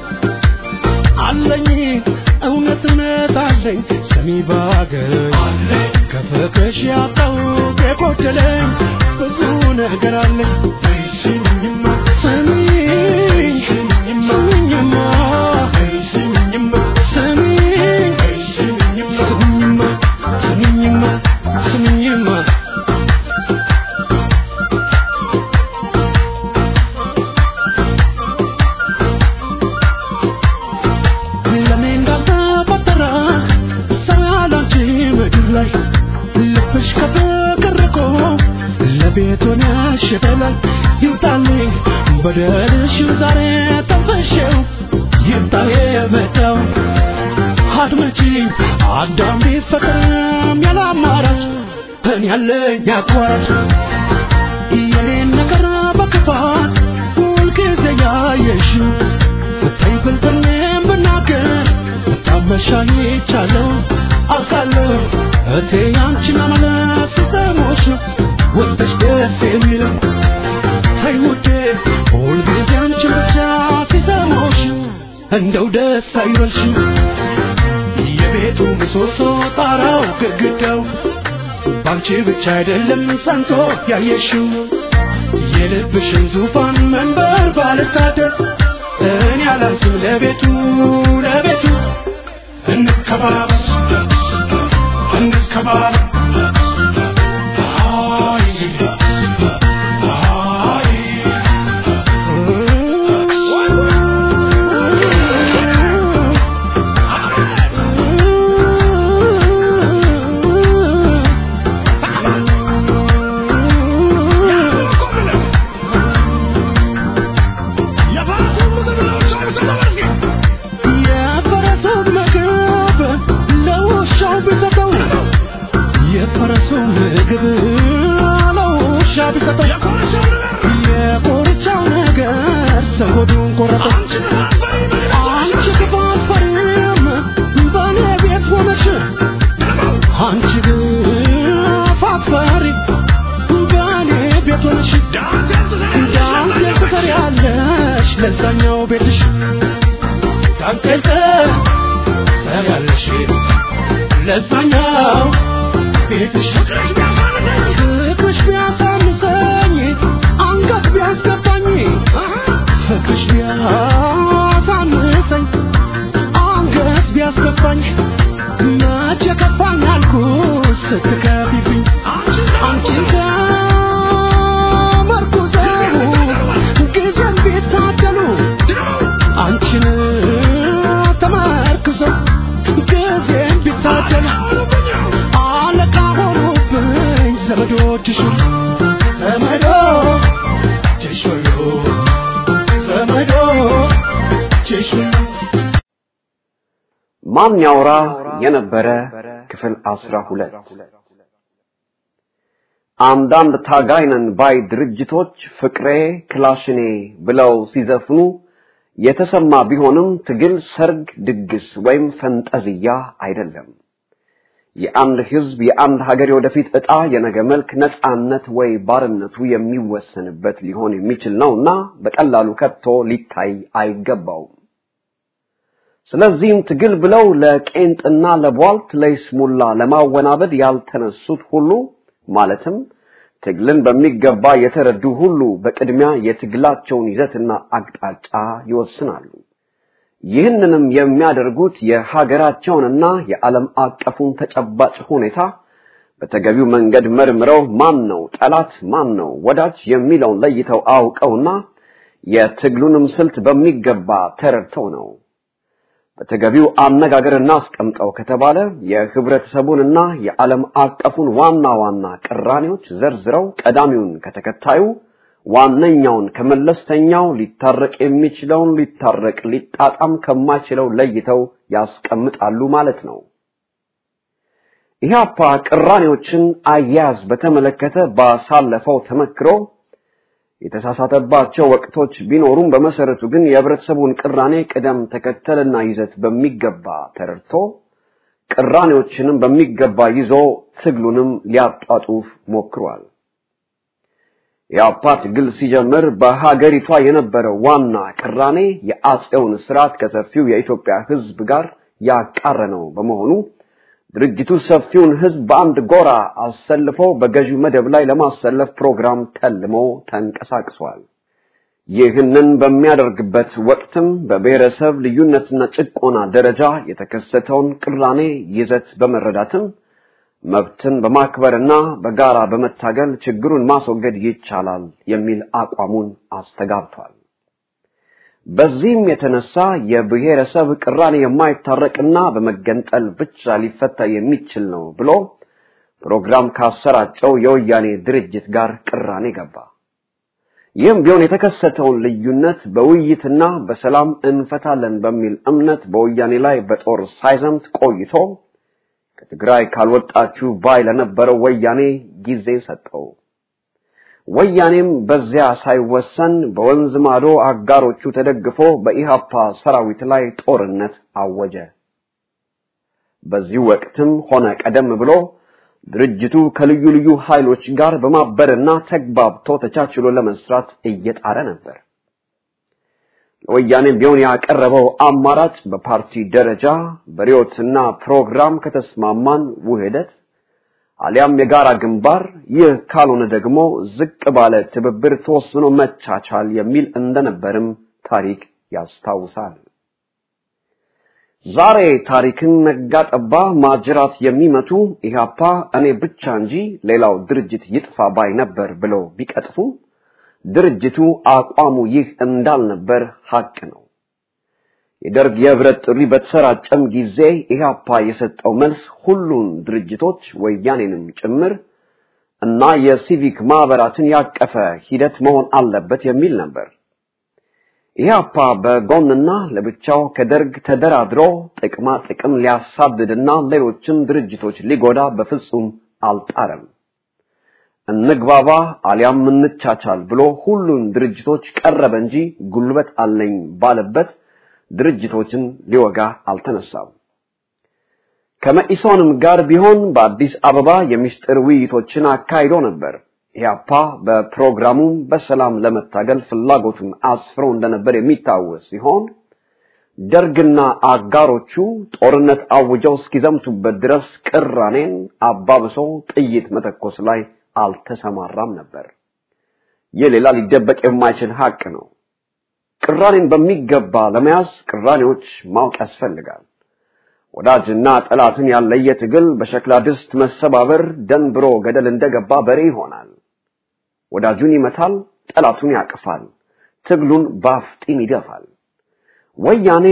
አለኝ እውነት እውነት አለኝ ሰሚ ባገኝ ከፍቅሽ ያጣሁት የጎደለኝ ብዙ ነገር አለኝ ስሚኝማ ስሚኝ ስሚኝማ ስሚኝማ ስሚኝ ስሚኝማ ስሚኝማ ስሚኝማ ለኔ እንዳልተፈጠረ ሰላንቺ ምድር ላይ ልብሽ ከፍቅር ርቆ ለቤት ሆነሽ በላይ ይምጣልኝ በደልሽን ዛሬ ተንፈሼው ይምጣ የመጣው አድመጪኝ አዳም ቢፈጠርም ያለ አማራጭ እኔ ያለኝ አቋራጭ የኔን ነገር በክፋት ሁልጊዜ ያየሽው ብታይ ብልጥኔም ብናገር ብታመሻኝ ይቻለው አውቃለሁ እቴ ያንቺን አመለስ ሲሰሞሽ ወጥሽ ደስ የሚለው ተይ ውዴ ሁልጊዜ አንቺን ብቻ ሲሰሞሽ እንደው ደስ አይበልሽ የቤቱ ምሰሶ ጣራው ግድግዳው ባንቺ ብቻ አይደለም ጸንቶ ያየሽው የልብሽን ዙፋን መንበር ባልሳደብ እኔ አላንስም ለቤቱ ለቤቱ እንከባበስ እንከባበስ አይ አይ የፈረሱን ምግብ ለውሻው ቢሰጠው የፈረሱን ምግብ ለውሻ ቢሰጠው የኮርቻው ነገር ሰው ሆዱን ቆረጠው። አንቺ ክፋት ፈሪም በእኔ ቤት ሆነሽ አንቺ ክፋት ፈሪ በእኔ ቤት ሆነሽ ዳንቴል ትሰሪያለሽ ለዛኛው ቤትሽ ዳንቴል ትሰሪያለሽ ለዛኛው ቤትሽ ፍቅርሽ ቢያሳንሰኝ አንገት ቢያስገባኝ ፍቅርሽ ቢያሳንሰኝ አንገት ቢያስገባኝ መቼ ከፋኝ አልኩሽ ስትከፊብኝ አንቺን ከመርኩዘው ጊዜም ቢታደሉ ዘመዶችሽ ዘመዶ ችሾዮ ዘመዶ ችሾዮ ማን ያውራ የነበረ ክፍል አስራ ሁለት አንዳንድ ታጋይነን ባይ ድርጅቶች ፍቅሬ ክላሽኔ ብለው ሲዘፍኑ የተሰማ ቢሆንም ትግል ሰርግ፣ ድግስ ወይም ፈንጠዝያ አይደለም። የአንድ ህዝብ የአንድ ሀገር የወደፊት ዕጣ የነገ መልክ ነፃነት ወይ ባርነቱ የሚወሰንበት ሊሆን የሚችል ነውና በቀላሉ ከቶ ሊታይ አይገባውም። ስለዚህም ትግል ብለው ለቄንጥና ለቧልት ለይስሙላ ለማወናበድ ያልተነሱት ሁሉ ማለትም ትግልን በሚገባ የተረዱ ሁሉ በቅድሚያ የትግላቸውን ይዘትና አቅጣጫ ይወስናሉ። ይህንንም የሚያደርጉት የሀገራቸውንና የዓለም አቀፉን ተጨባጭ ሁኔታ በተገቢው መንገድ መርምረው ማን ነው ጠላት፣ ማን ነው ወዳጅ የሚለውን ለይተው አውቀውና የትግሉንም ስልት በሚገባ ተረድተው ነው። በተገቢው አነጋገር እናስቀምጠው ከተባለ የህብረተሰቡንና የዓለም አቀፉን ዋና ዋና ቅራኔዎች ዘርዝረው ቀዳሚውን ከተከታዩ ዋነኛውን ከመለስተኛው ሊታረቅ የሚችለውን ሊታረቅ ሊጣጣም ከማይችለው ለይተው ያስቀምጣሉ ማለት ነው። ኢህአፓ ቅራኔዎችን አያያዝ በተመለከተ ባሳለፈው ተመክሮ የተሳሳተባቸው ወቅቶች ቢኖሩም በመሰረቱ ግን የህብረተሰቡን ቅራኔ ቅደም ተከተልና ይዘት በሚገባ ተረድቶ ቅራኔዎችንም በሚገባ ይዞ ትግሉንም ሊያጧጡፍ ሞክሯል። የአፓ ትግል ሲጀምር በሀገሪቷ የነበረው ዋና ቅራኔ የአጼውን ስርዓት ከሰፊው የኢትዮጵያ ህዝብ ጋር ያቃረነው በመሆኑ ድርጅቱ ሰፊውን ህዝብ በአንድ ጎራ አሰልፎ በገዢው መደብ ላይ ለማሰለፍ ፕሮግራም ተልሞ ተንቀሳቅሷል። ይህንን በሚያደርግበት ወቅትም በብሔረሰብ ልዩነትና ጭቆና ደረጃ የተከሰተውን ቅራኔ ይዘት በመረዳትም መብትን በማክበርና በጋራ በመታገል ችግሩን ማስወገድ ይቻላል የሚል አቋሙን አስተጋብቷል። በዚህም የተነሳ የብሔረሰብ ቅራኔ የማይታረቅና በመገንጠል ብቻ ሊፈታ የሚችል ነው ብሎ ፕሮግራም ካሰራጨው የወያኔ ድርጅት ጋር ቅራኔ ገባ። ይህም ቢሆን የተከሰተውን ልዩነት በውይይትና በሰላም እንፈታለን በሚል እምነት በወያኔ ላይ በጦር ሳይዘምት ቆይቶ ከትግራይ ካልወጣችሁ ባይ ለነበረው ወያኔ ጊዜ ሰጠው። ወያኔም በዚያ ሳይወሰን በወንዝ ማዶ አጋሮቹ ተደግፎ በኢሃፓ ሰራዊት ላይ ጦርነት አወጀ። በዚህ ወቅትም ሆነ ቀደም ብሎ ድርጅቱ ከልዩ ልዩ ኃይሎች ጋር በማበርና ተግባብቶ ተቻችሎ ለመስራት እየጣረ ነበር። ለወያኔ ቢሆን ያቀረበው አማራጭ በፓርቲ ደረጃ በሪዮትና ፕሮግራም ከተስማማን ውህደት አሊያም የጋራ ግንባር፣ ይህ ካልሆነ ደግሞ ዝቅ ባለ ትብብር ተወስኖ መቻቻል የሚል እንደነበርም ታሪክ ያስታውሳል። ዛሬ ታሪክን ነጋጠባ ማጅራት የሚመቱ ኢህአፓ እኔ ብቻ እንጂ ሌላው ድርጅት ይጥፋ ባይ ነበር ብለው ቢቀጥፉ ድርጅቱ አቋሙ ይህ እንዳልነበር ሀቅ ነው። የደርግ የህብረት ጥሪ በተሰራጨም ጊዜ ኢህአፓ የሰጠው መልስ ሁሉን ድርጅቶች ወያኔንም ጭምር እና የሲቪክ ማህበራትን ያቀፈ ሂደት መሆን አለበት የሚል ነበር። ኢህአፓ በጎንና ለብቻው ከደርግ ተደራድሮ ጥቅማ ጥቅም ሊያሳድድና ሌሎችም ድርጅቶች ሊጎዳ በፍጹም አልጣረም። እንግባባ አሊያም እንቻቻል ብሎ ሁሉን ድርጅቶች ቀረበ እንጂ ጉልበት አለኝ ባለበት ድርጅቶችን ሊወጋ አልተነሳም። ከመኢሶንም ጋር ቢሆን በአዲስ አበባ የምስጢር ውይይቶችን አካሂዶ ነበር። ኢህአፓ በፕሮግራሙ በሰላም ለመታገል ፍላጎቱን አስፍሮ እንደነበር የሚታወስ ሲሆን ደርግና አጋሮቹ ጦርነት አውጀው እስኪዘምቱበት ድረስ ቅራኔን አባብሶ ጥይት መተኮስ ላይ አልተሰማራም ነበር። ይህ ሌላ ሊደበቅ የማይችል ሀቅ ነው። ቅራኔን በሚገባ ለመያዝ ቅራኔዎች ማወቅ ያስፈልጋል። ወዳጅና ጠላትን ያለየ ትግል በሸክላ ድስት መሰባበር ደንብሮ ገደል እንደገባ በሬ ይሆናል። ወዳጁን ይመታል፣ ጠላቱን ያቅፋል፣ ትግሉን ባፍጢም ይደፋል። ወያኔ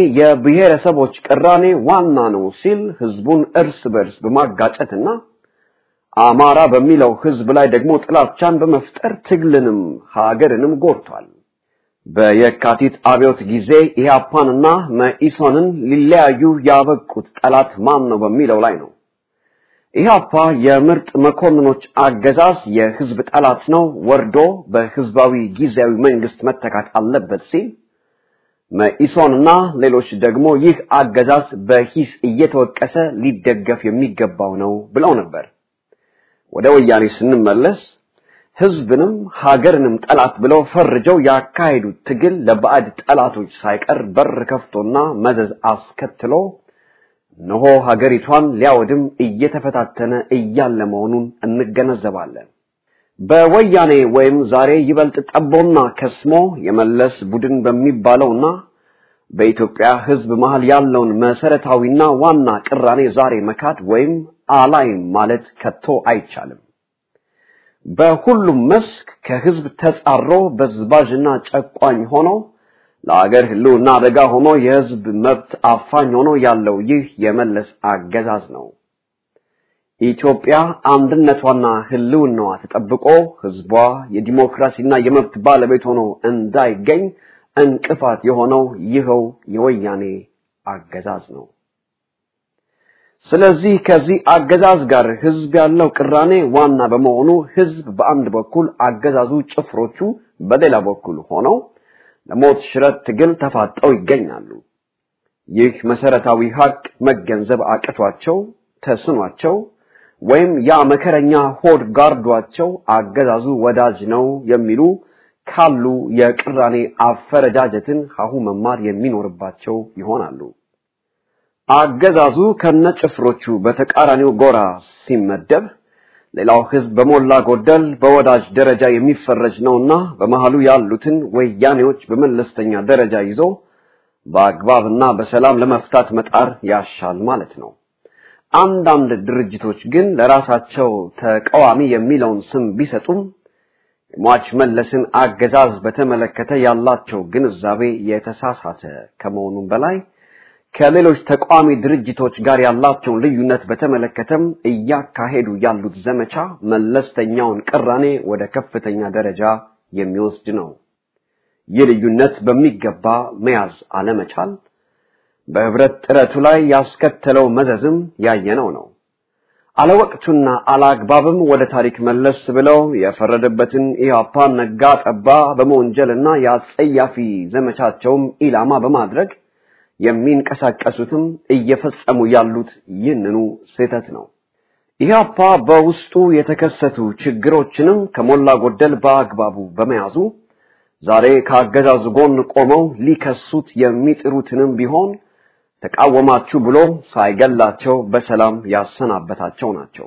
የብሔረሰቦች ቅራኔ ዋና ነው ሲል ህዝቡን እርስ በርስ በማጋጨትና አማራ በሚለው ህዝብ ላይ ደግሞ ጥላቻን በመፍጠር ትግልንም ሀገርንም ጎድቷል። በየካቲት አብዮት ጊዜ ኢህአፓንና መኢሶንን ሊለያዩ ያበቁት ጠላት ማን ነው በሚለው ላይ ነው። ኢህአፓ የምርጥ መኮንኖች አገዛዝ የህዝብ ጠላት ነው፣ ወርዶ በህዝባዊ ጊዜያዊ መንግስት መተካት አለበት ሲል መኢሶንና ሌሎች ደግሞ ይህ አገዛዝ በሂስ እየተወቀሰ ሊደገፍ የሚገባው ነው ብለው ነበር። ወደ ወያኔ ስንመለስ ህዝብንም ሀገርንም ጠላት ብለው ፈርጀው ያካሄዱት ትግል ለባዕድ ጠላቶች ሳይቀር በር ከፍቶና መዘዝ አስከትሎ እነሆ ሀገሪቷን ሊያወድም እየተፈታተነ እያለ መሆኑን እንገነዘባለን። በወያኔ ወይም ዛሬ ይበልጥ ጠቦና ከስሞ የመለስ ቡድን በሚባለውና በኢትዮጵያ ህዝብ መሃል ያለውን መሰረታዊና ዋና ቅራኔ ዛሬ መካድ ወይም አላይም ማለት ከቶ አይቻልም። በሁሉም መስክ ከህዝብ ተጻሮ በዝባዥና ጨቋኝ ሆኖ ለአገር ህልውና አደጋ ሆኖ የህዝብ መብት አፋኝ ሆኖ ያለው ይህ የመለስ አገዛዝ ነው። ኢትዮጵያ አንድነቷና ህልውናዋ ተጠብቆ ህዝቧ የዲሞክራሲና የመብት ባለቤት ሆኖ እንዳይገኝ እንቅፋት የሆነው ይኸው የወያኔ አገዛዝ ነው። ስለዚህ ከዚህ አገዛዝ ጋር ህዝብ ያለው ቅራኔ ዋና በመሆኑ ህዝብ በአንድ በኩል አገዛዙ ጭፍሮቹ በሌላ በኩል ሆነው ለሞት ሽረት ትግል ተፋጠው ይገኛሉ። ይህ መሰረታዊ ሀቅ መገንዘብ አቅቷቸው ተስኗቸው ወይም ያ መከረኛ ሆድ ጋርዷቸው አገዛዙ ወዳጅ ነው የሚሉ ካሉ የቅራኔ አፈረጃጀትን ሀሁ መማር የሚኖርባቸው ይሆናሉ። አገዛዙ ከነጭፍሮቹ በተቃራኒው ጎራ ሲመደብ ሌላው ህዝብ በሞላ ጎደል በወዳጅ ደረጃ የሚፈረጅ ነውና በመሃሉ ያሉትን ወያኔዎች በመለስተኛ ደረጃ ይዞ በአግባብና በሰላም ለመፍታት መጣር ያሻል ማለት ነው። አንዳንድ ድርጅቶች ግን ለራሳቸው ተቃዋሚ የሚለውን ስም ቢሰጡም የሟች መለስን አገዛዝ በተመለከተ ያላቸው ግንዛቤ የተሳሳተ ከመሆኑም በላይ ከሌሎች ተቃዋሚ ድርጅቶች ጋር ያላቸውን ልዩነት በተመለከተም እያካሄዱ ያሉት ዘመቻ መለስተኛውን ቅራኔ ወደ ከፍተኛ ደረጃ የሚወስድ ነው። ይህ ልዩነት በሚገባ መያዝ አለመቻል በህብረት ጥረቱ ላይ ያስከተለው መዘዝም ያየነው ነው። አለወቅቱና አላግባብም ወደ ታሪክ መለስ ብለው የፈረደበትን ኢህአፓን ነጋ ጠባ በመወንጀልና የአጸያፊ ዘመቻቸውም ኢላማ በማድረግ የሚንቀሳቀሱትም እየፈጸሙ ያሉት ይህንኑ ስህተት ነው። ኢህአፓ በውስጡ የተከሰቱ ችግሮችንም ከሞላ ጎደል በአግባቡ በመያዙ ዛሬ ከአገዛዙ ጎን ቆመው ሊከሱት የሚጥሩትንም ቢሆን ተቃወማችሁ ብሎ ሳይገላቸው በሰላም ያሰናበታቸው ናቸው።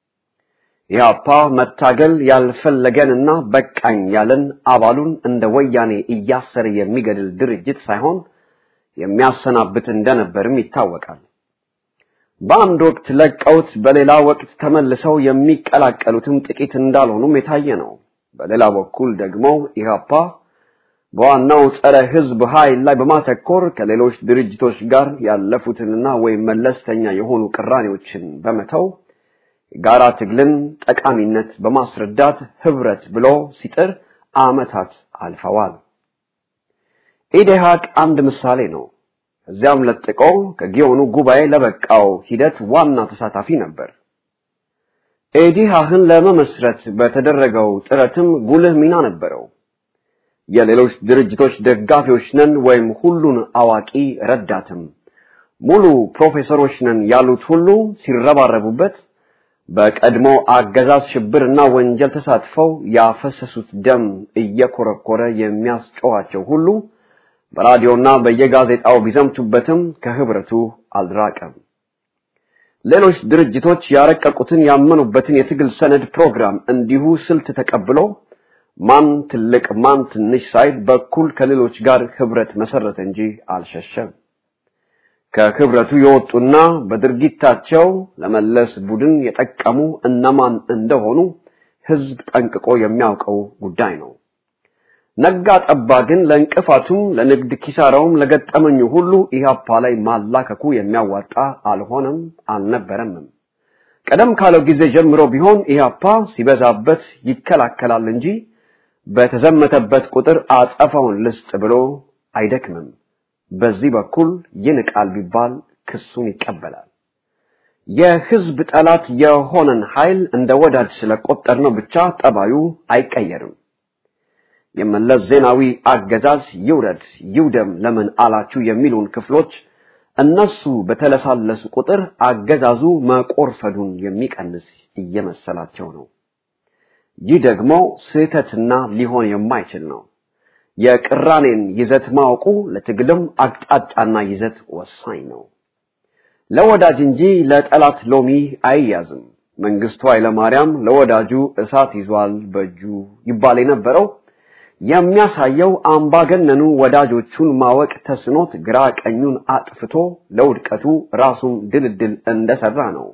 ኢህአፓ መታገል ያልፈለገንና በቃኝ ያለን አባሉን እንደ ወያኔ እያሰረ የሚገድል ድርጅት ሳይሆን የሚያሰናብት እንደነበርም ይታወቃል። በአንድ ወቅት ለቀውት በሌላ ወቅት ተመልሰው የሚቀላቀሉትም ጥቂት እንዳልሆኑም የታየ ነው። በሌላ በኩል ደግሞ ኢህአፓ በዋናው ጸረ ህዝብ ኃይል ላይ በማተኮር ከሌሎች ድርጅቶች ጋር ያለፉትንና ወይም መለስተኛ የሆኑ ቅራኔዎችን በመተው የጋራ ትግልን ጠቃሚነት በማስረዳት ህብረት ብሎ ሲጥር ዓመታት አልፈዋል። ኢዴሃቅ አንድ ምሳሌ ነው። እዚያም ለጥቆ ከጊዮኑ ጉባኤ ለበቃው ሂደት ዋና ተሳታፊ ነበር። ኢዲሃህን ለመመስረት በተደረገው ጥረትም ጉልህ ሚና ነበረው። የሌሎች ድርጅቶች ደጋፊዎች ነን ወይም ሁሉን አዋቂ ረዳትም ሙሉ ፕሮፌሰሮች ነን ያሉት ሁሉ ሲረባረቡበት በቀድሞ አገዛዝ ሽብርና ወንጀል ተሳትፈው ያፈሰሱት ደም እየኮረኮረ የሚያስጨዋቸው ሁሉ በራዲዮና በየጋዜጣው ቢዘምቱበትም ከህብረቱ አልራቀም። ሌሎች ድርጅቶች ያረቀቁትን ያመኑበትን የትግል ሰነድ ፕሮግራም እንዲሁ ስልት ተቀብሎ ማን ትልቅ ማን ትንሽ ሳይል በኩል ከሌሎች ጋር ህብረት መሰረተ እንጂ አልሸሸም። ከህብረቱ የወጡና በድርጊታቸው ለመለስ ቡድን የጠቀሙ እነማን እንደሆኑ ህዝብ ጠንቅቆ የሚያውቀው ጉዳይ ነው። ነጋ ጠባ ግን ለእንቅፋቱም ለንግድ ኪሳራውም ለገጠመኙ ሁሉ ኢህአፓ ላይ ማላከኩ የሚያዋጣ አልሆነም አልነበረምም። ቀደም ካለው ጊዜ ጀምሮ ቢሆን ኢህአፓ ሲበዛበት ይከላከላል እንጂ በተዘመተበት ቁጥር አጸፋውን ልስጥ ብሎ አይደክምም። በዚህ በኩል ይንቃል ቢባል ክሱን ይቀበላል። የህዝብ ጠላት የሆነን ኃይል እንደ ወዳጅ ስለቆጠርነው ብቻ ጠባዩ አይቀየርም። የመለስ ዜናዊ አገዛዝ ይውረድ ይውደም ለምን አላችሁ የሚሉን ክፍሎች እነሱ በተለሳለሱ ቁጥር አገዛዙ መቆርፈዱን የሚቀንስ እየመሰላቸው ነው። ይህ ደግሞ ስህተትና ሊሆን የማይችል ነው። የቅራኔን ይዘት ማወቁ ለትግልም አቅጣጫና ይዘት ወሳኝ ነው። ለወዳጅ እንጂ ለጠላት ሎሚ አይያዝም። መንግስቱ ኃይለማርያም ለወዳጁ እሳት ይዟል በእጁ ይባል የነበረው የሚያሳየው አምባገነኑ ወዳጆቹን ማወቅ ተስኖት ግራ ቀኙን አጥፍቶ ለውድቀቱ ራሱን ድልድል እንደሰራ ነው።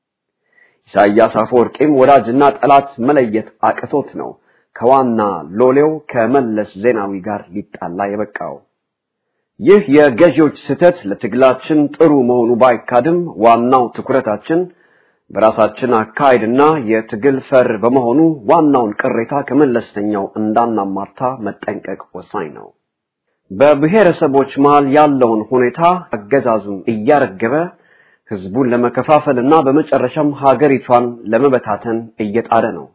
ኢሳያስ አፈወርቂም ወዳጅና ጠላት መለየት አቅቶት ነው ከዋና ሎሌው ከመለስ ዜናዊ ጋር ሊጣላ የበቃው። ይህ የገዢዎች ስህተት ለትግላችን ጥሩ መሆኑ ባይካድም ዋናው ትኩረታችን በራሳችን አካሄድና የትግል ፈር በመሆኑ ዋናውን ቅሬታ ከመለስተኛው እንዳናማርታ መጠንቀቅ ወሳኝ ነው። በብሔረሰቦች መሃል ያለውን ሁኔታ አገዛዙን እያረገበ ህዝቡን ለመከፋፈልና በመጨረሻም ሀገሪቷን ለመበታተን እየጣረ ነው።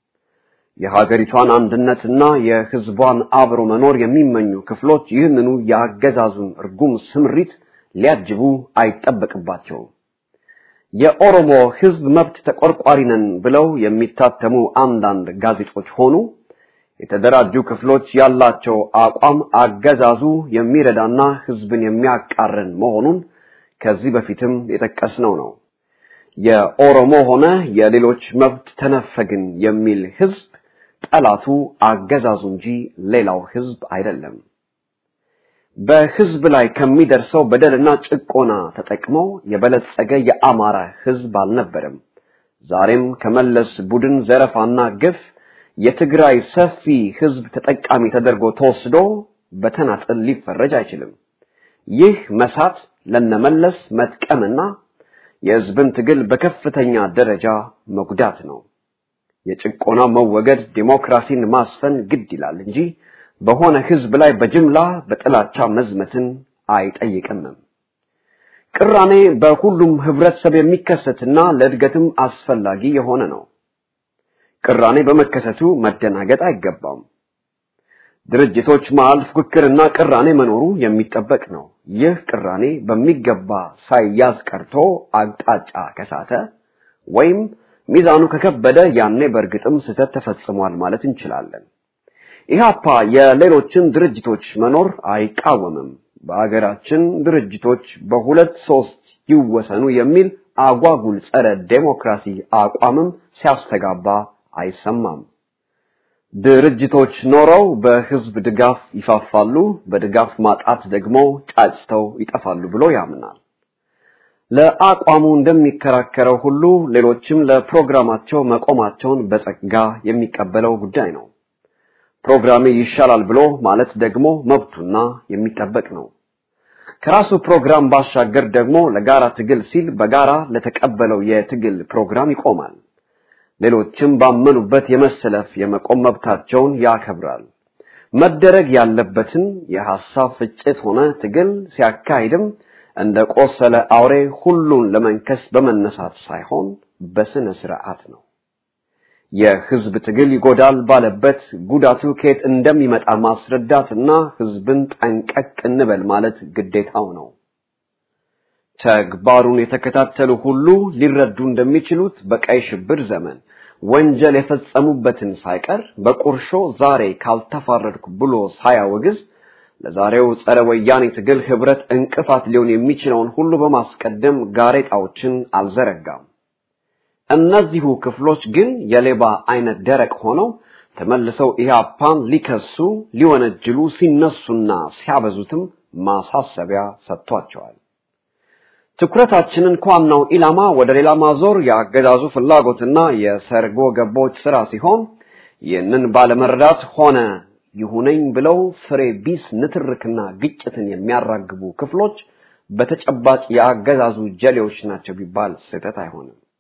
የሀገሪቷን አንድነትና የህዝቧን አብሮ መኖር የሚመኙ ክፍሎች ይህንኑ የአገዛዙን እርጉም ስምሪት ሊያጅቡ አይጠበቅባቸውም። የኦሮሞ ህዝብ መብት ተቆርቋሪ ነን ብለው የሚታተሙ አንዳንድ ጋዜጦች ሆኑ የተደራጁ ክፍሎች ያላቸው አቋም አገዛዙ የሚረዳና ህዝብን የሚያቃረን መሆኑን ከዚህ በፊትም የጠቀስነው ነው። የኦሮሞ ሆነ የሌሎች መብት ተነፈግን የሚል ህዝብ ጠላቱ አገዛዙ እንጂ ሌላው ህዝብ አይደለም። በህዝብ ላይ ከሚደርሰው በደልና ጭቆና ተጠቅመው የበለጸገ የአማራ ህዝብ አልነበረም። ዛሬም ከመለስ ቡድን ዘረፋና ግፍ የትግራይ ሰፊ ህዝብ ተጠቃሚ ተደርጎ ተወስዶ በተናጥል ሊፈረጅ አይችልም። ይህ መሳት ለነመለስ መጥቀምና የህዝብን ትግል በከፍተኛ ደረጃ መጉዳት ነው። የጭቆና መወገድ ዲሞክራሲን ማስፈን ግድ ይላል እንጂ በሆነ ህዝብ ላይ በጅምላ በጥላቻ መዝመትን አይጠይቅም። ቅራኔ በሁሉም ህብረተሰብ የሚከሰትና ለእድገትም አስፈላጊ የሆነ ነው። ቅራኔ በመከሰቱ መደናገጥ አይገባም። ድርጅቶች መሃል ፉክክርና ቅራኔ መኖሩ የሚጠበቅ ነው። ይህ ቅራኔ በሚገባ ሳይያዝ ቀርቶ አቅጣጫ ከሳተ ወይም ሚዛኑ ከከበደ ያኔ በእርግጥም ስህተት ተፈጽሟል ማለት እንችላለን። ኢህአፓ የሌሎችን ድርጅቶች መኖር አይቃወምም። በአገራችን ድርጅቶች በሁለት ሶስት ይወሰኑ የሚል አጓጉል ጸረ ዴሞክራሲ አቋምም ሲያስተጋባ አይሰማም። ድርጅቶች ኖረው በህዝብ ድጋፍ ይፋፋሉ፣ በድጋፍ ማጣት ደግሞ ጫጭተው ይጠፋሉ ብሎ ያምናል። ለአቋሙ እንደሚከራከረው ሁሉ ሌሎችም ለፕሮግራማቸው መቆማቸውን በጸጋ የሚቀበለው ጉዳይ ነው። ፕሮግራሜ ይሻላል ብሎ ማለት ደግሞ መብቱና የሚጠበቅ ነው። ከራሱ ፕሮግራም ባሻገር ደግሞ ለጋራ ትግል ሲል በጋራ ለተቀበለው የትግል ፕሮግራም ይቆማል። ሌሎችም ባመኑበት የመሰለፍ የመቆም መብታቸውን ያከብራል። መደረግ ያለበትን የሐሳብ ፍጭት ሆነ ትግል ሲያካሂድም እንደ ቆሰለ አውሬ ሁሉን ለመንከስ በመነሳት ሳይሆን በስነ ስርዓት ነው። የህዝብ ትግል ይጎዳል ባለበት ጉዳቱ ከየት እንደሚመጣ ማስረዳትና ህዝብን ጠንቀቅ እንበል ማለት ግዴታው ነው። ተግባሩን የተከታተሉ ሁሉ ሊረዱ እንደሚችሉት በቀይ ሽብር ዘመን ወንጀል የፈጸሙበትን ሳይቀር በቁርሾ ዛሬ ካልተፋረድኩ ብሎ ሳያወግዝ ለዛሬው ጸረ ወያኔ ትግል ህብረት እንቅፋት ሊሆን የሚችለውን ሁሉ በማስቀደም ጋሬጣዎችን አልዘረጋም። እነዚሁ ክፍሎች ግን የሌባ አይነት ደረቅ ሆነው ተመልሰው ኢህአፓን ሊከሱ ሊወነጅሉ ሲነሱና ሲያበዙትም ማሳሰቢያ ሰጥቷቸዋል። ትኩረታችንን ከዋናው ኢላማ ወደ ሌላ ማዞር የአገዛዙ ፍላጎትና የሰርጎ ገቦች ስራ ሲሆን ይህንን ባለመረዳት ሆነ ይሁነኝ ብለው ፍሬ ቢስ ንትርክና ግጭትን የሚያራግቡ ክፍሎች በተጨባጭ የአገዛዙ ጀሌዎች ናቸው ቢባል ስህተት አይሆንም።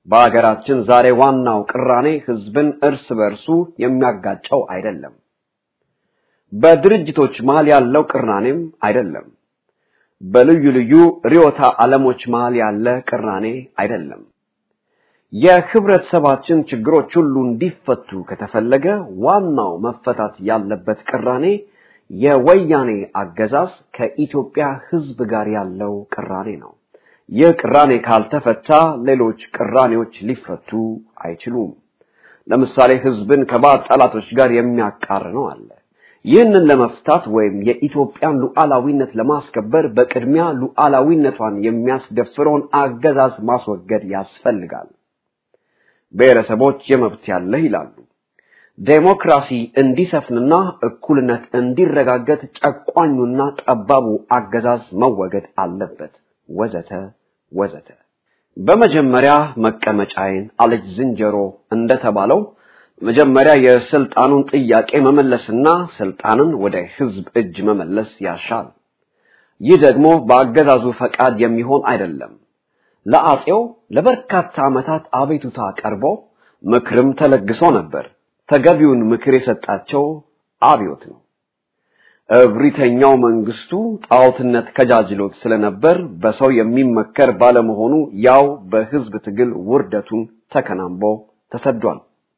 በአገራችን ዛሬ ዋናው ቅራኔ ህዝብን እርስ በርሱ የሚያጋጨው አይደለም። በድርጅቶች መሃል ያለው ቅራኔም አይደለም። በልዩ ልዩ ርዕዮተ ዓለሞች መሃል ያለ ቅራኔ አይደለም። የህብረተሰባችን ችግሮች ሁሉ እንዲፈቱ ከተፈለገ ዋናው መፈታት ያለበት ቅራኔ የወያኔ አገዛዝ ከኢትዮጵያ ህዝብ ጋር ያለው ቅራኔ ነው። ይህ ቅራኔ ካልተፈታ ሌሎች ቅራኔዎች ሊፈቱ አይችሉም። ለምሳሌ ህዝብን ከባዕድ ጠላቶች ጋር የሚያቃርነው አለ። ይህንን ለመፍታት ወይም የኢትዮጵያን ሉዓላዊነት ለማስከበር በቅድሚያ ሉዓላዊነቷን የሚያስደፍረውን አገዛዝ ማስወገድ ያስፈልጋል። ብሔረሰቦች የመብት ያለህ ይላሉ። ዴሞክራሲ እንዲሰፍንና እኩልነት እንዲረጋገጥ ጨቋኙና ጠባቡ አገዛዝ መወገድ አለበት፣ ወዘተ ወዘተ። በመጀመሪያ መቀመጫዬን አለች ዝንጀሮ እንደተባለው መጀመሪያ የስልጣኑን ጥያቄ መመለስና ስልጣንን ወደ ህዝብ እጅ መመለስ ያሻል። ይህ ደግሞ በአገዛዙ ፈቃድ የሚሆን አይደለም። ለአጼው ለበርካታ ዓመታት አቤቱታ ቀርቦ ምክርም ተለግሶ ነበር። ተገቢውን ምክር የሰጣቸው አብዮት ነው። እብሪተኛው መንግስቱ ጣዖትነት ከጃጅሎት ስለነበር በሰው የሚመከር ባለመሆኑ ያው በህዝብ ትግል ውርደቱን ተከናንቦ ተሰዷል።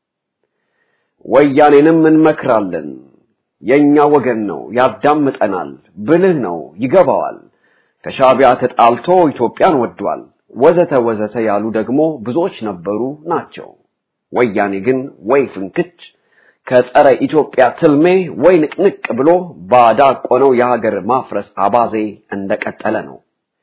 ወያኔንም እንመክራለን፣ የኛ ወገን ነው፣ ያዳምጠናል፣ ብልህ ነው፣ ይገባዋል፣ ከሻቢያ ተጣልቶ ኢትዮጵያን ወዷል፣ ወዘተ ወዘተ ያሉ ደግሞ ብዙዎች ነበሩ ናቸው። ወያኔ ግን ወይ ፍንክች ከጸረ ኢትዮጵያ ትልሜ ወይ ንቅንቅ ብሎ ባዳ ቆነው የሀገር ማፍረስ አባዜ እንደቀጠለ ነው።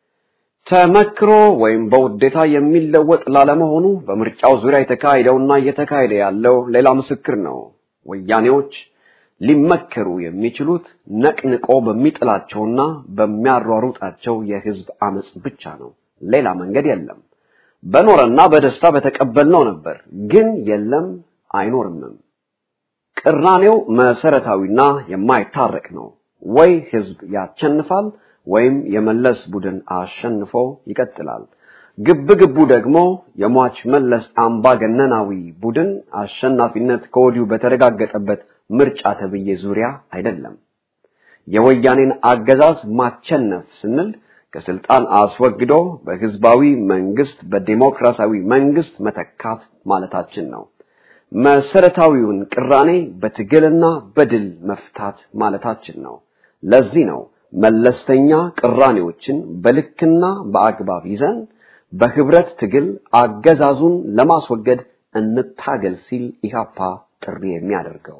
ተመክሮ ወይም በውዴታ የሚለወጥ ላለመሆኑ በምርጫው ዙሪያ የተካሄደውና እየተካሄደ ያለው ሌላ ምስክር ነው። ወያኔዎች ሊመከሩ የሚችሉት ነቅንቆ በሚጥላቸውና በሚያሯሩጣቸው የህዝብ አመጽ ብቻ ነው። ሌላ መንገድ የለም። በኖረና በደስታ በተቀበልነው ነበር፣ ግን የለም አይኖርምም። ቅራኔው መሰረታዊና የማይታረቅ ነው። ወይ ህዝብ ያቸንፋል ወይም የመለስ ቡድን አሸንፎ ይቀጥላል። ግብ ግቡ ደግሞ የሟች መለስ አምባገነናዊ ቡድን አሸናፊነት ከወዲሁ በተረጋገጠበት ምርጫ ተብዬ ዙሪያ አይደለም። የወያኔን አገዛዝ ማቸነፍ ስንል ከስልጣን አስወግዶ በህዝባዊ መንግስት በዲሞክራሲያዊ መንግስት መተካት ማለታችን ነው። መሰረታዊውን ቅራኔ በትግልና በድል መፍታት ማለታችን ነው። ለዚህ ነው መለስተኛ ቅራኔዎችን በልክና በአግባብ ይዘን በህብረት ትግል አገዛዙን ለማስወገድ እንታገል ሲል ኢህአፓ ጥሪ የሚያደርገው።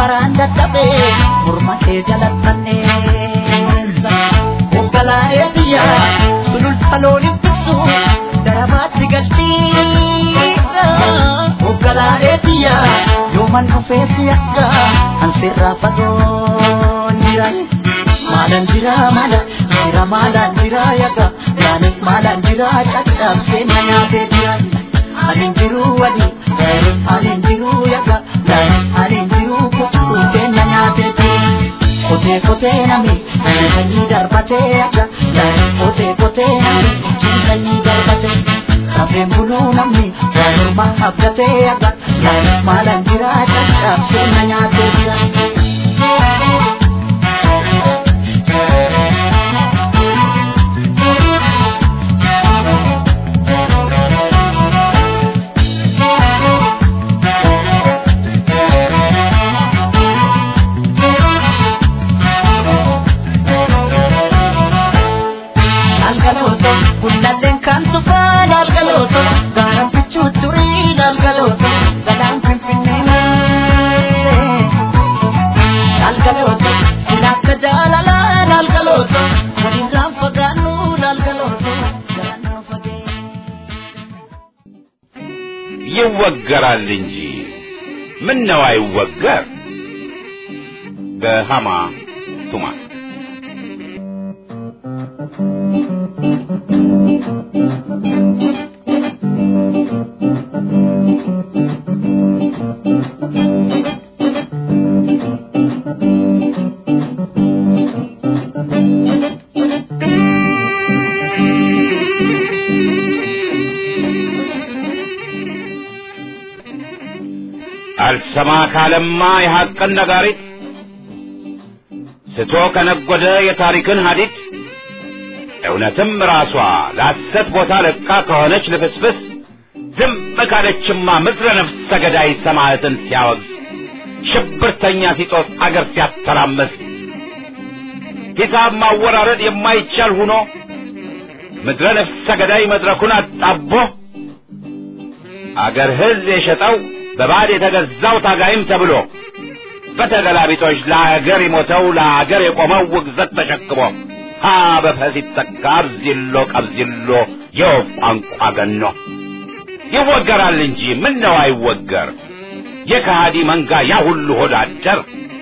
Morma kee jalattanee, hoogganaa eebbiyaa. kiyya yooman dhufee si akka ansirraa fagoon jira maalan jira maala jira maalan jira yaga yaanis maalan jira caccabsee na nyaatee jira anin jiru wali anin jiru yaga anin jiru kukkutee na nyaatee jira kote kote nami sanyii darbatee yaga kote kote nami sanyii darbatee kafeen buluu namni morma abdatee yaga maalan jira caccabsee na nyaatee jira. Algalooto, gullalleen kan tufaan algalooto, gaaraan fichuu turiin algalooto, galaan finfinnee malee. Algalooto, sin akka jaalalaan algalooto, walirraan fagaannuun algalooto, galaan nu fagee. ይወገራል እንጂ ምን ነው አይወገር በሃማ ቱማ አልሰማ ካለማ የሐቅን ነጋሪት ስቶ ከነጎደ የታሪክን ሀዲድ እውነትም ራሷ ለሐሰት ቦታ ለቃ ከሆነች ልፍስፍስ ዝም ካለችማ ምድረ ነፍሰ ገዳይ ሰማዕትን ሲያወግዝ ሽብርተኛ ሲጦስ አገር ሲያተራመስ ሂሳብ ማወራረድ የማይቻል ሁኖ ምድረ ነፍሰ ገዳይ መድረኩን አጣቦ አገር ሕዝብ የሸጠው በባዕድ የተገዛው ታጋይም ተብሎ በተገላቢጦች ለአገር የሞተው ለአገር የቆመው ውግዘት ተሸክሞ ሀ በፈስ ይተካ አብዚሎ ቀብዚሎ የወፍ ቋንቋ ገኖ ይወገራል እንጂ ምን ነው አይወገር የከሃዲ መንጋ ያ ሁሉ ሆድ አደር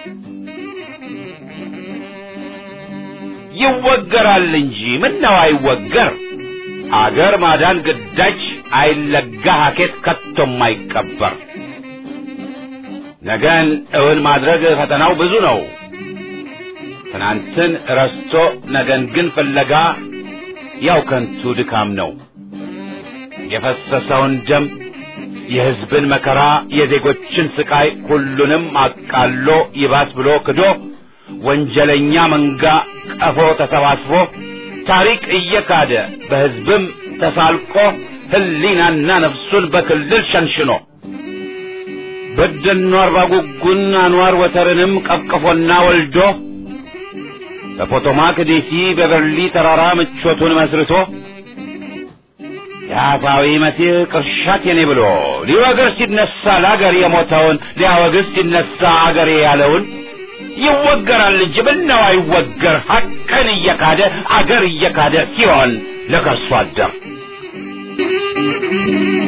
ይወገራል እንጂ ምን ነው አይወገር አገር ማዳን ግዳጅ አይለጋ ሀኬት ከቶም አይቀበር ነገን እውን ማድረግ ፈተናው ብዙ ነው ትናንትን ረስቶ ነገን ግን ፍለጋ ያው ከንቱ ድካም ነው የፈሰሰውን ደም የሕዝብን መከራ የዜጎችን ስቃይ ሁሉንም አቃሎ ይባስ ብሎ ክዶ ወንጀለኛ መንጋ ቀፎ ተሰባስቦ ታሪክ እየካደ በሕዝብም ተሳልቆ ሕሊናና ነፍሱን በክልል ሸንሽኖ በደኖ አርባ ጉጉን አንዋር ወተርንም ቀቅፎና ወልዶ በፖቶማክ ዴሲ በበርሊ ተራራ ምቾቱን መስርቶ የአፋዊ መሲህ ቅርሻት የኔ ብሎ ሊወግር ሲነሳ ለአገር የሞተውን ሊያወግዝ ሲነሳ አገሬ ያለውን ይወገራል እንጂ ምነው አይወገር ሐቅን እየካደ አገር እየካደ ሲሆን ለከርሶ አደር